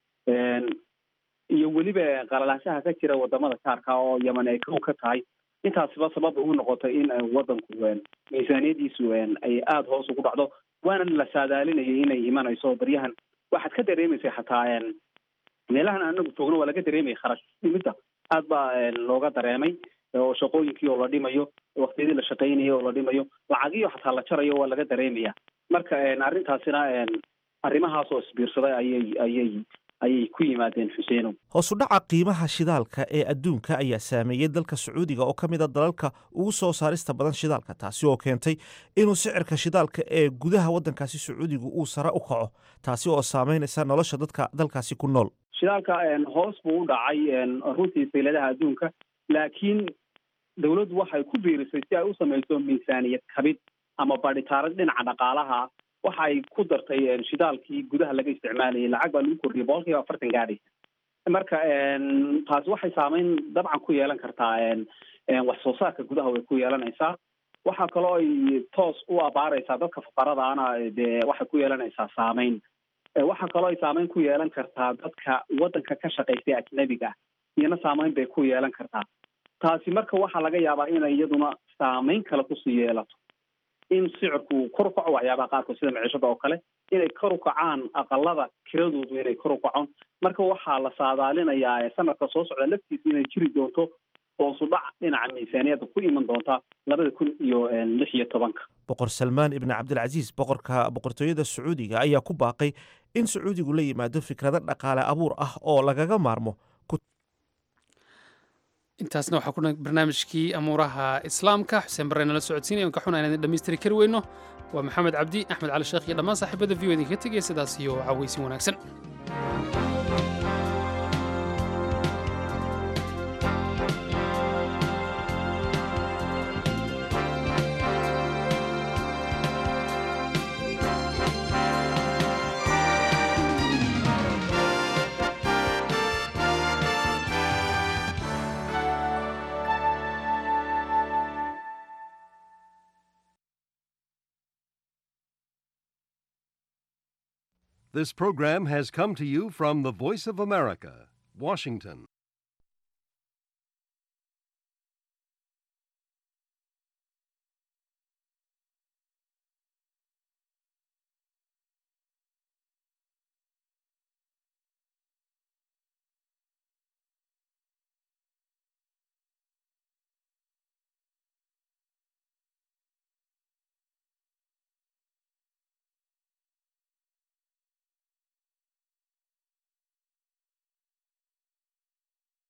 iyo weliba qalalaanshaha ka jira wadamada kaarka oo yeman ay kow ka tahay intaasiba sabab ugu noqotay in waddanku miisaaniyadiisu ay aada hoos ugu dhacdo waana la saadaalinayay inay imanayso baryahan waxaad ka dareemaysa xataa meelahan anagu joogno waa laga dareemaya kharash dhimidda aad baa looga dareemay oo shaqooyinkii oo la dhimayo waktiyadii la shaqaynayay oo la dhimayo lacagiyo xataa la jarayo waa laga dareemaya marka arrintaasina arrimahaas oo isbiirsaday ayay ayay ayay ku yimaadeen xuseenow hoos u dhaca qiimaha shidaalka ee adduunka ayaa saameeyey dalka sacuudiga oo ka mid a dalalka ugu soo saarista badan shidaalka taasi oo keentay inuu sicirka shidaalka ee gudaha waddankaasi sacuudigu uu sare u kaco taasi oo saameynaysa nolosha dadka dalkaasi ku nool shidaalka hoos buu u dhacay runtii sayladaha adduunka laakiin dowladdu waxay ku biirisay si ay u samayso miisaaniyad kabid ama badhitaarad dhinaca dhaqaalaha waxa ay ku dartay shidaalkii gudaha laga isticmaalayay lacag baa lagu kordhiyay boqol kiiba afartan gaadhaysa marka taasi waxay saameyn dabcan ku yeelan kartaa wax soo saarka gudaha way ku yeelanaysaa waxaa kaloo ay toos u abaaraysaa dadka fuqaradaana dee waxay ku yeelanaysaa saameyn waxaa kaloo ay saameyn ku yeelan kartaa dadka waddanka ka shaqaystay ajnabiga iyana saameyn bay ku yeelan kartaa taasi marka waxaa laga yaabaa inay iyaduna saameyn kale kusii yeelato in sicirku kor u kaco waxyaabaha qaarkood sida maciishada oo kale inay kor u kacaan aqalada kiradoodu inay kor u kacon marka waxaa la saadaalinayaa sanadka soo socda laftiisa inay jiri doonto hoosu dhac dhinaca miisaaniyadda ku iman doonta labada kun iyo lix iyo tobanka boqor salmaan ibni cabdilcasiis boqorka boqortooyada sacuudiga ayaa ku baaqay in sacuudigu la yimaado fikrado dhaqaale abuur ah oo lagaga maarmo intaasna waxaa ku barnaamijkii amuuraha islaamka xuseen barre nala socodsiinaya on ka xuna inaan dhammaystiri kari weyno waa maxamed cabdi axmed cali sheekh iyo dhammaan saaxiibada v o idinka tegaya sidaas iyo cawaysin wanaagsan This program has come to you from the Voice of America, Washington.